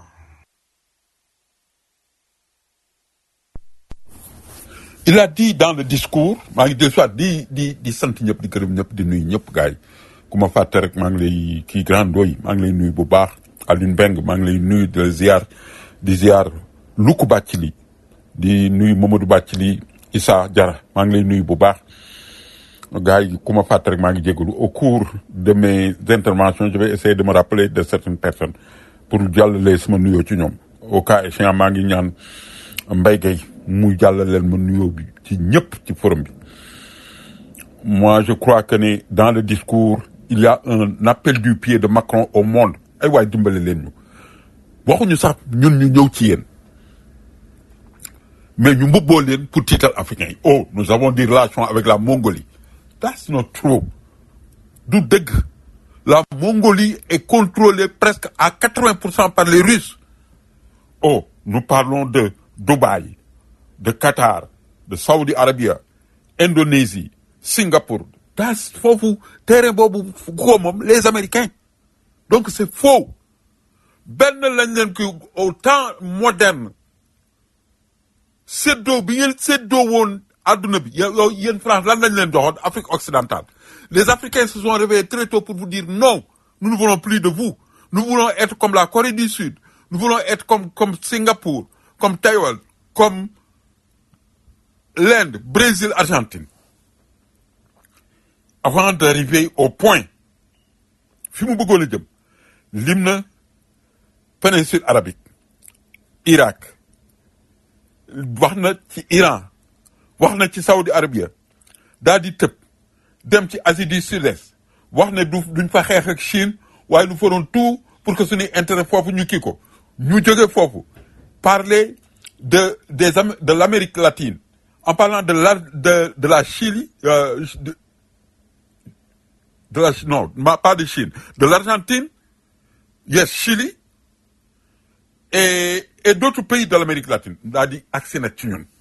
il a dit dans le discours maa ngi del soit di di di sant ñëpp di gërëm ñëpp di nuyu ñëpp gaay ku ma fàtte rek maa ngi lay kii grand doy maa ngi lay nuyu bu baax Alioune Mbeng maa ngi lay nuyu di la ziar di ziar Luku Bàccili di nuyu Mamadou Bàccili Issa Jara maa ngi lay nuyu bu baax gars yi ku ma fàtte rek maa ngi jégalu au cours de mes interventions je vais essayer de me rappeler de certaines personnes pour jàllale sama nuyoo ci ñoom au cas échéant maa ngi ñaan Mbaye Gueye mu jàllaleel ma nuyoo bi ci ñëpp ci forum bi moi je crois que ne dans le discours il y a un appel du pied de Macron au monde ay waay dimbale leen ñu waxuñu sax ñun ñu ñëw ci yéen mais ñu mbubboo leen pour tiital africain yi oh nous avons des relations avec la Mongolie that's not true du dëgg la Mongolie est contrôlée presque à 80% par les Russes oh nous parlons de Dubaï de Qatar de Saudi Arabia Indonésie Singapour das foofu terrain boobu ko moom les Américains donc c'est faux benn lañ leen ko au temps moderne séddoo bi ngeen séddoo woon adduna bi yow yéen France lan lañ leen joxoon Afrique occidentale les Africains se sont réveillés très tôt pour vous dire non nous ne voulons plus de vous nous voulons être comme la Corée du Sud nous voulons être comme comme Singapour comme Taïwan comme l'Inde Brésil Argentine avant d'arriver au point fi mu bëggoon a jëm lim na péninsule arabique Irak wax na ci Iran wax na ci Saudi Arabia daal di tëb dem ci Asie du Sud-Est wax ne du duñ fa xeex ak Chine waaye nous ferons tout pour que suñuy intérêt foofu ñu kii ko ñu jóge foofu parler de des Am- de l'Amérique latine en parlant de la de de la Chili euh, de, de la non ma- pas de Chine de l'Argentine yes Chili et et d'autres pays de l'Amérique latine daal di agsi nag ci ñun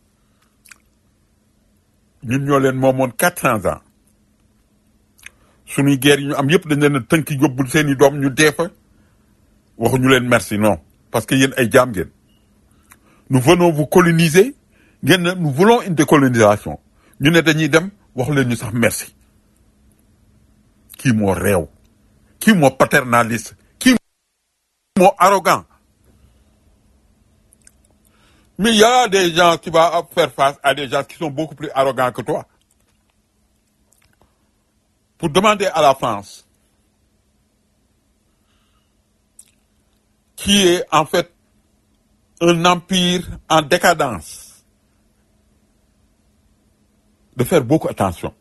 ñun ñoo leen moomoon quatre cents ans suñuy guerre yi ñu am yëpp dañ leen a tënk yóbbul seen i doom ñu dee fa waxuñu leen merci non parce que yéen ay jaam ngeen nous venons vous coloniser ngeen ne nous voulons une décolonisation ñu ne dañuy dem waxu leen ñu sax merci kii moo réew kii moo paternaliste kii moo arrogant Mais il y a des gens qui vont faire face à des gens qui sont beaucoup plus arrogants que toi. Pour demander à la France, qui est en fait un empire en décadence, de faire beaucoup attention.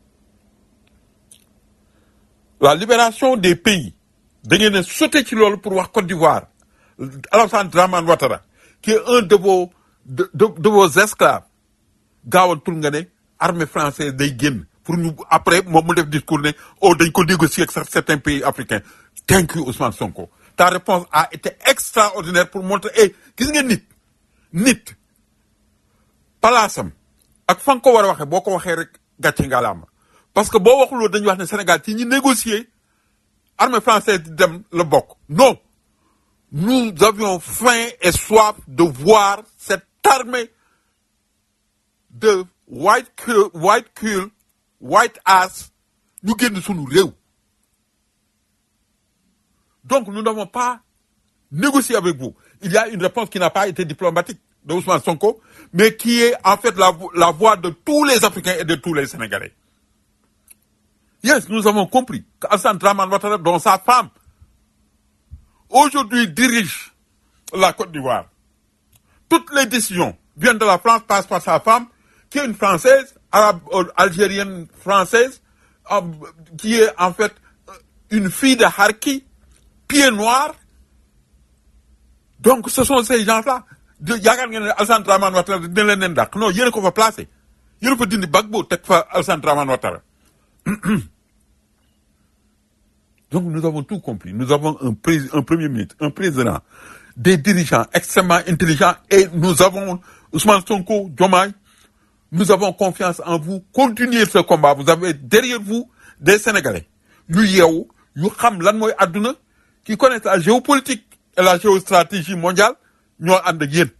La libération des pays, da ngeen a sauté ci loolu pour wax Côte d'Ivoire Alassane Dramane Ouattara qui est un de vos de, de, de vos esclaves gaawantul nga ne armée française day génn pour ñu après moom mu def discours ne oh dañ ko négocier ak sax certains pays africains thank you Ousmane Sonko ta réponse a été extraordinaire pour montrer eh gis nga nit nit palaasam ak fa nga ko war a waxee boo ko waxee rek gàcce ngalaama parce que boo waxuloo dañuy wax ne Sénégal ci ñi négocier armée française di dem la bokk non nous avions faim et soif de voir cette armée de white cul white cul white ass ñu génn sunu réew donc nous n'avons pas négocié avec vous il y a une réponse qui n'a pas été diplomatique de Ousmane Sonko mais qui est en fait la, vo- la voix de tous les Africains et de tous les Sénégalais yes nous avons compris qu'Assane Dramane Ouattara dont sa femme aujourd'hui dirige la Côte d'Ivoire toutes les décisions viennent de la France, passent par sa femme, qui est une Française, arabe, euh, algérienne française, euh, qui est en fait euh, une fille de Harki, pied noir. Donc ce sont ces gens-là. de yaakaar ngeen ne Alassane Dramane Ouattara dina leen leen dàq non yéen a ko fa placé yéen a fa dindi Gbagbo teg fa Alassane Dramane Ouattara Donc nous avons tout compris. Nous avons un, prés- un premier ministre, un président, des dirigeants extrêmement intelligents et nous avons Ousmane Sonko, Diomaye, nous avons confiance en vous. Continuez ce combat. Vous avez derrière vous des Sénégalais. Ñu yeewu, ñu xam lan mooy àdduna, qui connaissent la géopolitique et la géostratégie mondiale, ñoo ànd ak yéen.